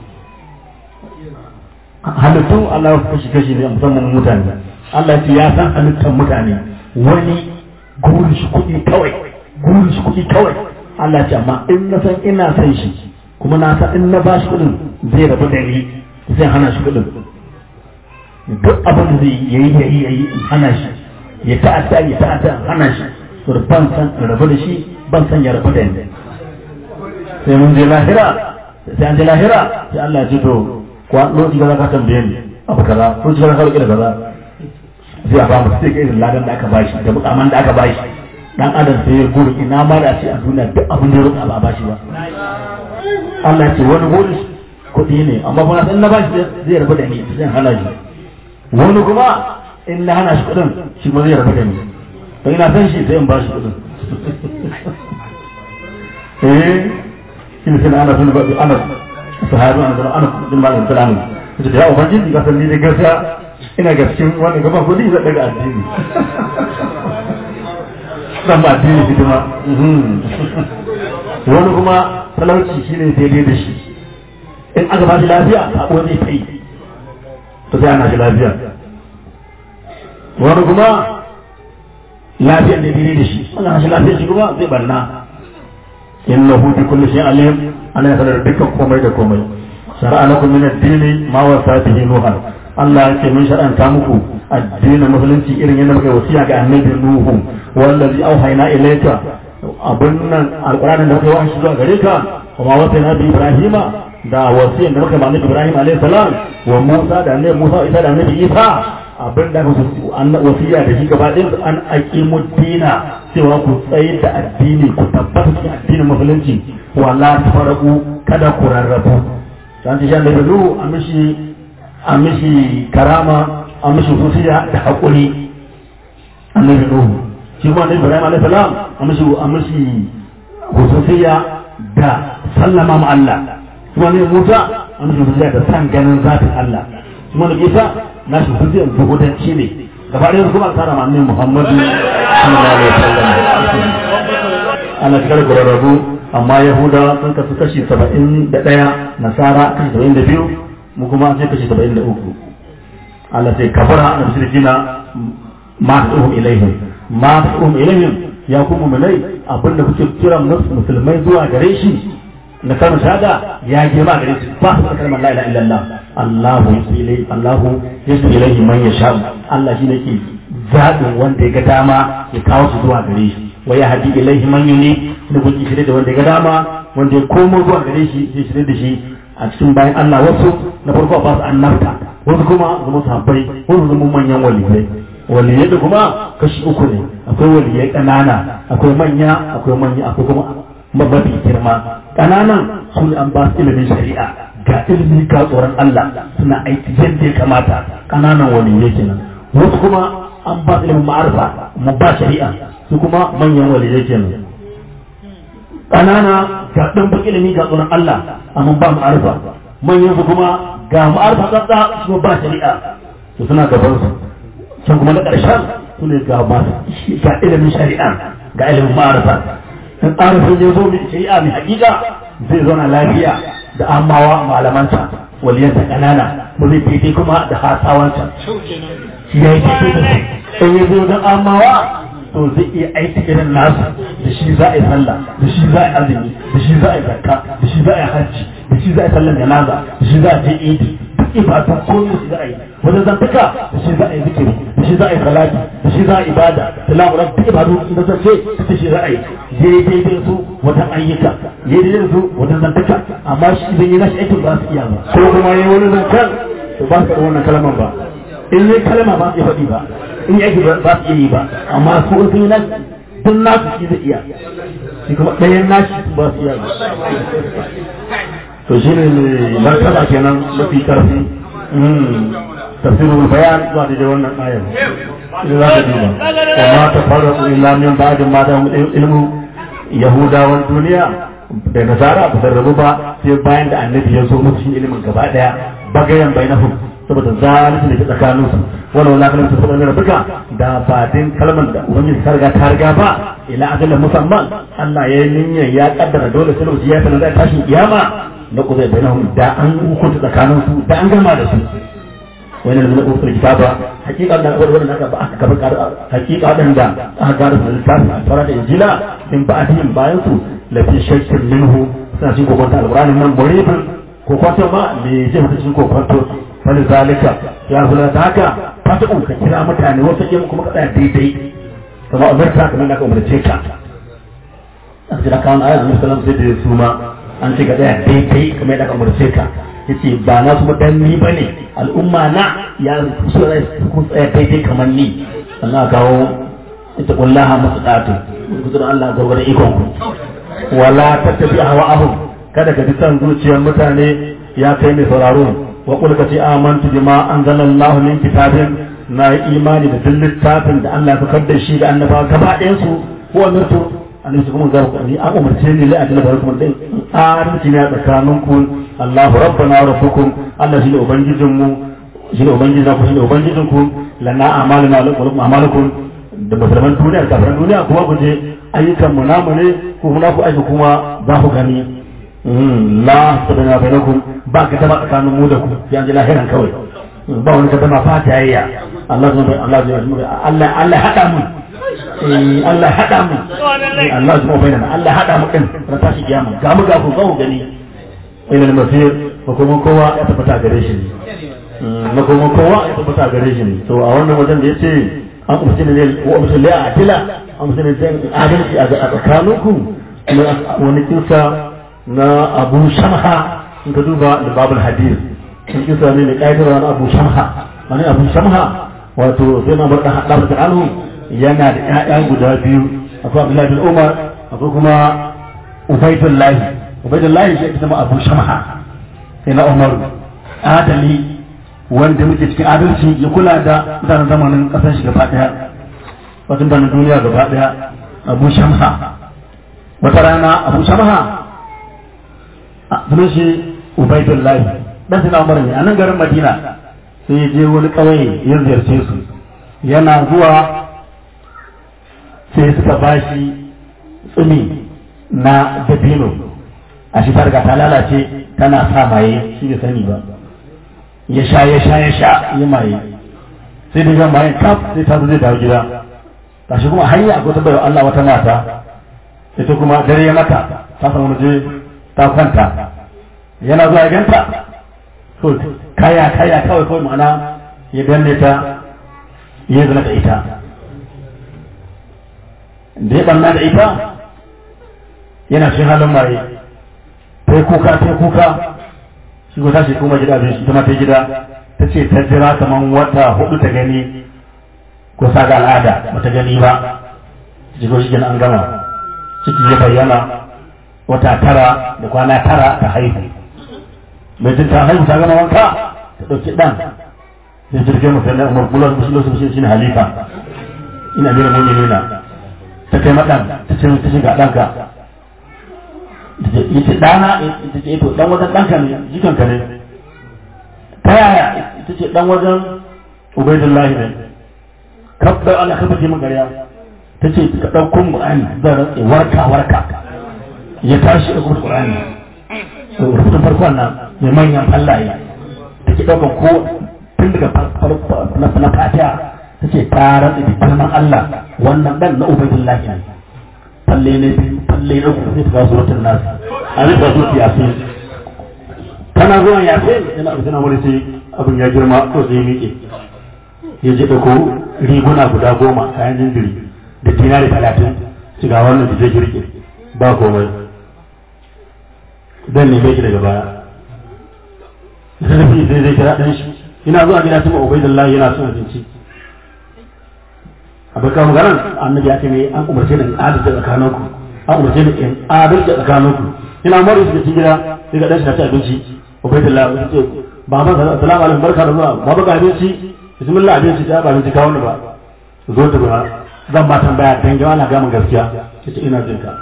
C: halittu Allah ya kashi kashi ne musamman mutane Allah ya san halittar mutane wani gurin shi kuɗi kawai gurin shi kuɗi kawai Allah ya ce amma in na san ina san shi kuma na san in na ba shi kuɗin zai rabu da ni zai hana shi kuɗin duk abin da zai yayi yayi yayi in hana shi ya ta'adda ya ta'adda in hana shi to ban san in rabu da shi ban san ya rabu da ni sai mun je lahira sai an je lahira sai Allah ya ce to ko lokaci da ka tambaye ni abu kaza ko ji ka roƙi da kaza sai a ba mu sai irin ladan da aka bashi da mukaman da aka bashi dan adam sai ya gudu ina ma da ce a duniya duk abin da ya roƙa ba a bashi ba Allah ce wani bonus kuɗi ne amma kuma in na bashi zai rabu da ni zan hana shi wani kuma in na hana shi kuɗin shi kuma zai rabu da ni to ina san shi sai in bashi kuɗin eh shi ne sai ana sun ba ana sahabi ana zama ana din ma da salamu kace da ya ubangiji ka san ni da gaskiya ina ga cikin wannan gaban kuɗi zai daga addini dan ba addini hidima wani kuma talauci shi ne daidai da shi in aka ba shi lafiya sabo zai kai to sai ana shi lafiya wani kuma lafiyar da dire da shi wannan rashin lafiyar shi kuma zai barna innahu bi kulli shay'in alim ana ya sanar dukkan komai da komai shar'a lakum min ad-din ma wasa bihi nuhan Allah ya ce mun shar'anta muku addinin musulunci irin yadda muka wasiya ga annabi nuhu wallazi auhayna ilayka abun nan alqur'anin da muka yi shi zuwa gare ka kuma wasa na bi ibrahima da wasiyan da muka mallaki ibrahim alayhi salam wa musa da annabi musa isa da annabi isa abin da an wasiya da shi gaba ɗin an aqimu dina cewa ku tsaye da addini ku tabbata cikin addinin musulunci wala tafaraku kada ku rarrabu dan shi Allah ya a mishi a mishi karama a mishi wasiya da hakuri annabi nuhu shi kuma annabi ibrahim alayhi salam a mishi a mishi wasiya da sallama ma Allah kuma ne Musa an mishi wasiya da san ganin zatin Allah kuma da Isa na shi hujjar zuhudanci ne gaba ɗaya kuma tsara manne Muhammadu sallallahu alaihi wasallam ana cikar gurarrabu amma Yahuda sun kasu kashi saba'in da ɗaya Nasara kashi saba'in da biyu mu kuma sai kashi saba'in da uku Allah sai kafara na shirkina ma ta'uhum ilaihim ma ta'uhum ilaihim ya kuma mulai abinda kuke kiran musulmai zuwa gare shi na kalmar shahada ya girma gare su ba su kalmar la ilaha illallah Allahu ilai Allahu yasu ilaihi man yasha Allah shi ne ke zaɓin wanda ya ga dama ya kawo su zuwa gare shi wa ya hadi ilaihi man yuni da kun shirye da wanda ya ga dama wanda ya komo zuwa gare shi ya shirye da shi a cikin bayan Allah wasu na farko ba su annabta wasu kuma zama sahabbai wasu zama manyan waliyai waliyai da kuma kashi uku ne akwai waliyai ƙanana akwai manya akwai manya akwai kuma mafi girma ƙananan su ne an ba su ilimin shari'a ga ilimi ga tsoron Allah suna aiki yadda ya kamata ƙananan waliyai kenan wasu kuma an ba su ilimin ma'arfa mu ba shari'a su kuma manyan waliyai kenan ƙanana ga ɗan ilimi ga tsoron Allah amma ba ma'arfa manyan su kuma ga ma'arfa tsatsa su ba shari'a su suna gaban su can kuma na ƙarshen su ne ga ga ilimin shari'a ga ilimin ma'arfa in arifin ya zo mai shari'a mai hakika zai zauna lafiya da amawa malamanta waliyansa kanana ba zai daidai kuma da hasawanta shi ya yi daidai da su in ya zo don amawa to zai iya aiki irin nasu da shi za a yi sallah da shi za a yi azumi da shi za a yi zakka da shi za a yi hajji da shi za a yi sallan janaza da shi za a je idi duk ibadun komai su za a yi wajen zantuka da shi za a yi zikiri da shi za a yi salati da shi za a yi ibada da lamuran duk ibadu da zance da shi za a yi daidai su wajen ayyuka daidai su wajen zantuka amma shi idan yi nashi aikin ba su iya ba ko kuma yi wani zancen to ba su da wannan kalmar ba in yi kalma ba su iya faɗi ba in yi aiki ba su iya yi ba amma su in sun yi nashi duk nasu shi zai iya shi kuma ɗayan nashi ba su iya ba to shi ne martaba kenan mafi karfi tafsirul bayan zuwa da wannan ayar idan za ka duba wa ma ta fara illa min ba'din ma da ilmu yahudawan duniya da nasara ba su rabu ba sai bayan da annabi ya zo musu ilimin gaba daya bagayen bainahum saboda zalimin da ke tsakanin su wani wala kalmar su saboda rabuka da ba din kalmar da ubangiji ta riga ta riga ba ila ajalin musamman Allah ya yi niyyar ya kaddara dole sai lokaci ya sanar da tashin kiyama na kuzai bainahum da an hukunta tsakanin su da an gama da su wani da zai usul kitaba hakika da wani aka ba aka kabar hakika wadanda aka gara su littafi a fara da injila in ba adin bayan su lafi shakkin minhu suna cikin kokonta alqur'ani nan muribin kokonta ma me zai mutu cikin kokonto wani zalika ya zula ta haka fata ka kira mutane wasu yin kuma ka tsaya daidai kamar umarta kamar da ka umarce ka a cikin kawon ayat annabi sallallahu alaihi wasallam sai da su ma an ce ka tsaya daidai kamar da ka umarce ka yace ba na kuma dan ni bane al'umma na ya su da ku tsaya daidai kamar ni Allah kawo ita kullaha musdatu kudur Allah gurgurda ikon ku wala tattabi hawa'ahum kada ka bi san zuciyar mutane ya kai mai sauraro wa qul ka ce amantu bima anzalallahu min kitabin na imani da duk littafin da Allah ya fakar da shi ga annabawa gaba ɗayan su ko amirtu annabi kuma ga ku ni an umarce ni la ajalla barakum din adalci ne a tsakaninku Allahu rabbana wa rabbukum Allah shine ubangijin mu shine ubangijin ku shine ubangijin ku lana amaluna wa lakum amalukum da musulman duniya da kafiran duniya kuma ku je ayyukan mu namu ne ko muna ku aiki kuma za ku gani la sabana bainakum ba ka taba tsakanin mu da ku ya ji lahiran kawai ba wani ka taba fata yayya Allah Allah Allah Allah hada mu eh Allah hada mu eh Allah kuma bayyana Allah hada mu din ran tashi kiyama ga mu ga ku ga ku gani ilal masir hukumin kowa ya tabbata gare shi ne hukumin kowa ya tabbata gare shi ne to a wannan wajen da yace an umarci ne wa umarci la adila an umarci ne zan adalci a tsakaninku wani kinsa na Abu Shamha in ka duba da babul hadis in kinsa ne da kaidar na Abu Shamha wani Abu Shamha wato sai na barka hadar da anhu yana da ƴaƴa guda biyu akwai Abdullahi bin Umar akwai kuma Ubaidullahi Ubaidullahi shi ita ma Abu Shamha sai na Umar adali wanda muke cikin adalci ya kula da mutanen zamanin kasar shi gaba daya wato da duniya gaba daya Abu Shamha wata rana Abu Shamha sunan shi Ubaidullahi dan sai na Umar ne a nan garin Madina sai ya je wani ƙauye ya ziyarce su yana zuwa sai suka ba shi tsumi na dabino a shi targa ta lalace tana sa maye shi bai sani ba ya sha ya sha ya sha ya maye sai da ya maye kaf sai ta zo zai dawo gida ta shi kuma hanya akwai tabbayar Allah wata mata ita kuma dare ya mata ta samu je ta kwanta yana zuwa ganta to kaya kaya kawai kawai ma'ana ya danne ta ya zana da ita da ya banna da ita yana cikin halin maye ta kuka ta kuka shi ko tashi kuma gida abin shi ta mata gida ta ce ta jira kamar wata hudu ta gani ko sa ga al'ada ba ta gani ba jigo shi an gama ciki ya bayyana wata tara da kwana tara ta haihu mai jin ta haihu ta gama wanka ta ɗauki ɗan sai jirgin musulun da umar bulan musulun su shi ne halifa ina bira mu'minina ta kai maɗan ta ce ta shiga ɗanka ya ce ɗana ita ce to ɗan wajen ɗanka ne jikanka ne ta yaya ita ce ɗan wajen ubaidullahi ne kabda Allah ka fice min gariya ta ce ka ɗauko Qur'ani zan rantse warka warka ya tashi a kuma Qur'ani rubutun farkon nan mai manyan fallaye ta ke ɗaukar ko tun daga na fatiha ta ce ta rantse da girman Allah wannan ɗan na ubaidullahi ne falle ne biyu falle na uku sai ta kawo suratul nas a zai ta suratul yasin tana zuwa yasin yana abu tana wani sai abin ya girma ko sai miƙe ya je ɗauko riguna guda goma kayan jinjiri da dinari talatin su ga wannan da zai girke ba komai dan ne bai daga baya zai zai zai kira ɗan shi ina zuwa gida tuma ubaidullahi yana son abinci abai kawo maganar annabi ya ce ne an umarce ni in adalci tsakaninku an umarce ni in adalci tsakaninku ina mara su cikin gida sai ga ɗan shi na ci abinci ubaidullahi ya ce baba salamu alaikum barka da zuwa baba ga abinci bismillah abinci ta ba abinci kawo ni ba zo ta ba zan ba tambaya dan ga ana gamin gaskiya yace ina jin ka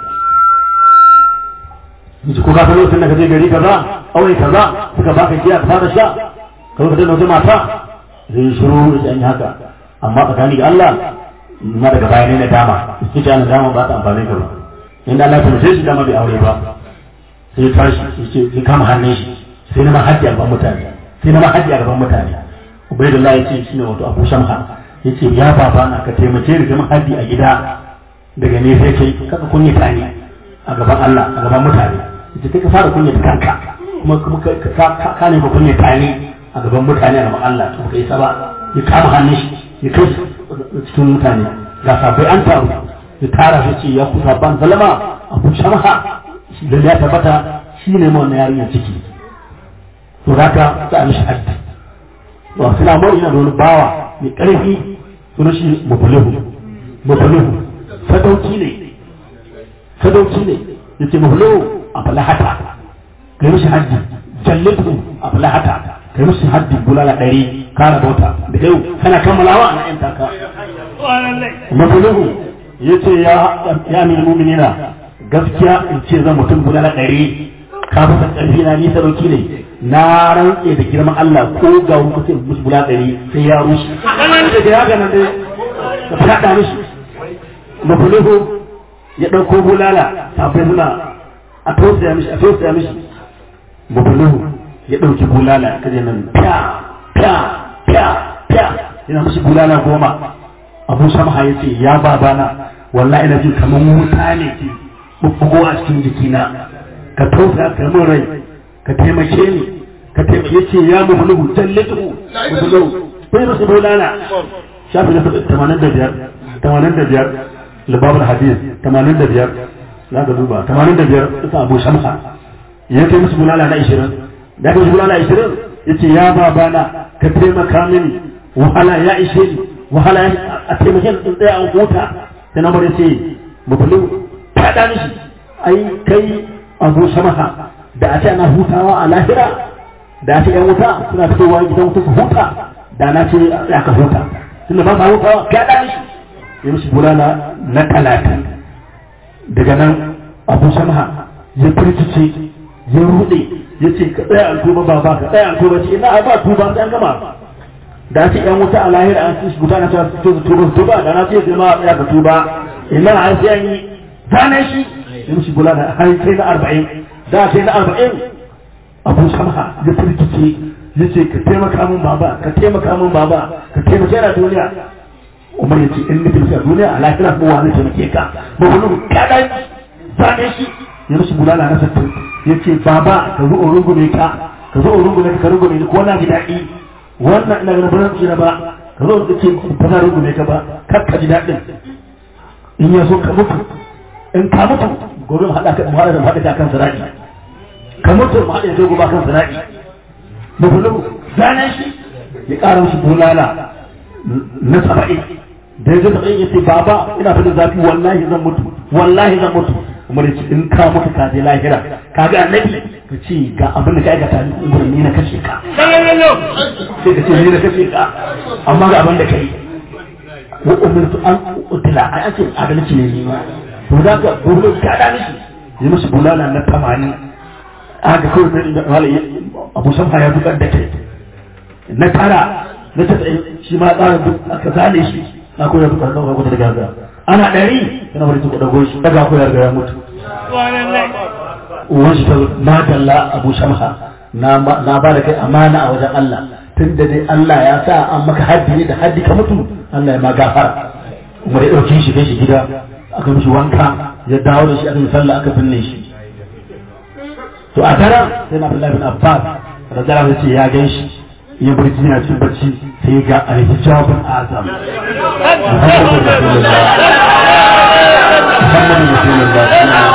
C: yace ko ka san lokacin da ka je gari kaza aure kaza suka baka giya ka fara sha ka zo ka tana wata mata zai shiru yace an yi haka amma tsakani ga Allah ma daga baya ne na dama yace ana dama ba ta amfani ka ba inda Allah ya tace shi dama bai aure ba sai tashi yace sai kama hannun shi sai na ma hajji a gaban mutane sai na ma hajji a gaban mutane ubaidullah ya ce shine wato abu shamha ya ce ya baba na ka taimake ni zama haddi a gida daga ne sai kai kaka kunya ta ne a gaban Allah a gaban mutane ya ce ka fara kunya ta kanka kuma kuma ka ka ne ba kunya ta ne a gaban mutane a gaban Allah to kai saba ya kama hannun shi ya kai cikin mutane ga sabai an taru ya tara shi ce ya kusa ban zalama abu shamha da ya tabbata shi ne ma wannan yarinyar ciki to zaka za a mishi haddi wa suna mawar yana da wani bawa mai ƙarfi suna shi mafulihu mafulihu sadauki ne sadauki ne ya ce mafulihu a falahata kai mishi haddi jallitu a falahata kai mishi haddi bulala ɗari kara bauta da yau kana kammalawa na yan taka mafulihu ya ce ya min muminina gaskiya in ce zan mutum bulala ɗari ka fi ƙarfi na ni sadauki ne na rantse da girman Allah ko ga mutum musu bula ɗari sai ya rushe da da ya ganin dai da faɗa mishi mafulihu ya ɗauko bulala tafai suna a tausaya mishi a tausaya mishi mafulihu ya ɗauki bulala kaje nan fya fya fya fya yana mishi bulala goma abu samha ya ce ya babana wallahi ina jin kamar wuta ne ke bubbugo a cikin jikina ka tausa ka min rai ka taimake ni ka taimake ce ya mubulugu jallatu mubulugu bai masu bulala shafi na tamanin da biyar tamanin da biyar libabul hadis tamanin da biyar za ka duba tamanin da biyar ita abu samha ya kai musu bulala na ishirin da ka musu bulala ishirin ya ce ya babana ka taimaka mini wahala ya ishe ni wahala a taimake ni in tsaya an huta sai na bari ce mubulu faɗa mishi ai kai abu samaha da a ce ana hutawa a lahira da a ce yan wuta suna fitowa gidan wuta su huta da na ce ya ka huta tunda ba sa hutawa faɗa mishi ya mishi bulala na talatin daga nan abu samaha ya firgice ya rude ya ce ka tsaya an tuba ba ba ka tsaya an tuba ce ina ba tuba sai an gama da ce yan wuta a lahira an ci guta na cewa su tuba tuba da na ce jama'a tsaya ka tuba ina an sai an yi zane shi ya mishi bula da har kai na arba'in da kai na arba'in abu samha ya firgice ya ce ka taimaka min baba ka taimaka min baba ka taimake na duniya umar ya ce in nufin a duniya a lahira ko wani taimake ka ba wani kaɗan zane shi ya mishi bula na sattin ya ce baba ka zo in rungume ka ka zo in rungume ka ka rungume ni ko na ji daɗi wannan ina ganin ba zan ba ka zo ka ce ba za rungume ka ba kar ka ji daɗin in ya so ka mutu in ka mutu gobe mu haɗa ka mu haɗa da mu haɗa ka kan sirati ka mutu mu haɗa da gobe kan sirati mu bulu zanen shi ya ƙara musu bulala na saba'in da ya zama ya ce baba ina fadin zafi wallahi zan mutu wallahi zan mutu kuma da in ka mutu ka je lahira ka ga annabi ka ce ga abin da ka aikata ni na kashe ka sai ka ce ni na kashe ka amma ga abin da ka yi wa umirtu an utila ai ake adalci ne ni ma to da ka gurbin ka da mishi yi musu bulala na tamanin aka kawai da wala abu samha ya dukar da kai na tara na ta shi ma tsara duk aka zane shi na koyar dukar da kwata da gaza ana ɗari yana wani tuku dago shi daga koyar da ya mutu uwan shi ta madalla abu shamha na ba da kai amana a wajen Allah tun da dai Allah ya sa an maka haddi ne da haddi ka mutu Allah ya ma gafara kuma ya ɗauki shi kai shi gida aka mishi wanka ya dawo da shi aka yi sallah aka binne shi to a tara sai na Abdullahi bin Abbas radiyallahu anhu ce ya gan shi ya barci yana cin barci sai ga al-hijabul azam Muhammadu Rasulullah Muhammadu Rasulullah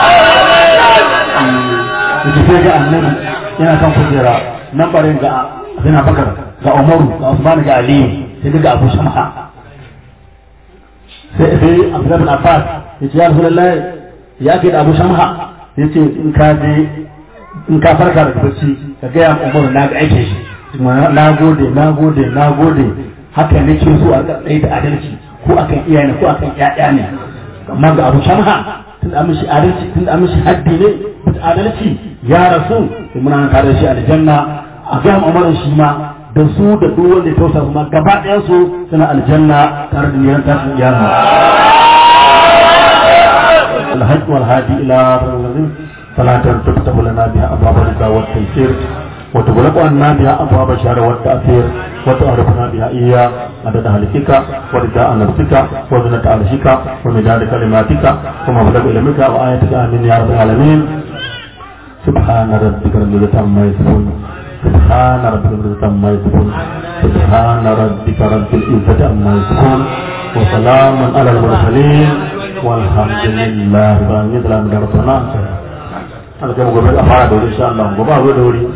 C: yake sai ga annabi yana kan kujera nan barin ga Abin Bakar ga Umaru ga Usman ga Aliyu sai ga Abu Shamha sai sai Abdullah bin Abbas yace ya Rasulullahi ya ke da Abu Shamha yace in ka je in ka farka daga bacci ka ga ya Umaru na ga aikin shi na gode na gode na gode haka nake so a tsaye da adalci ko akan iyaye ko akan ƴaƴa ne amma ga Abu Shamha tun da mishi adalci tun da mishi haddi ne da adalci ya rasu sai muna tare da shi aljanna a ga Umar shi ma da su da duk wanda ya tausa kuma gaba ɗayan su suna aljanna tare da niyan tashin iyama الحج والهادي إلى الذين صلاة تفتح لنا بها أبواب الرضا والتيسير وتغلق عنا بها أبواب الشر والتأثير وتعرفنا بها إياه عدد أهلك ورضاء نفسك وزنة عرشك ومداد كلماتك ومبلغ علمك وآياتك آمين يا رب العالمين سبحان ربك رب العزة عما يصفون سبحان ربك رب العزة عما يصفون سبحان ربك رب العزة عما يصفون وسلام على المرسلين والحمد لله رب العالمين سلام عليكم ورحمة الله ana kai mu gobe a fara da wuri insha Allah gobe a zo da wuri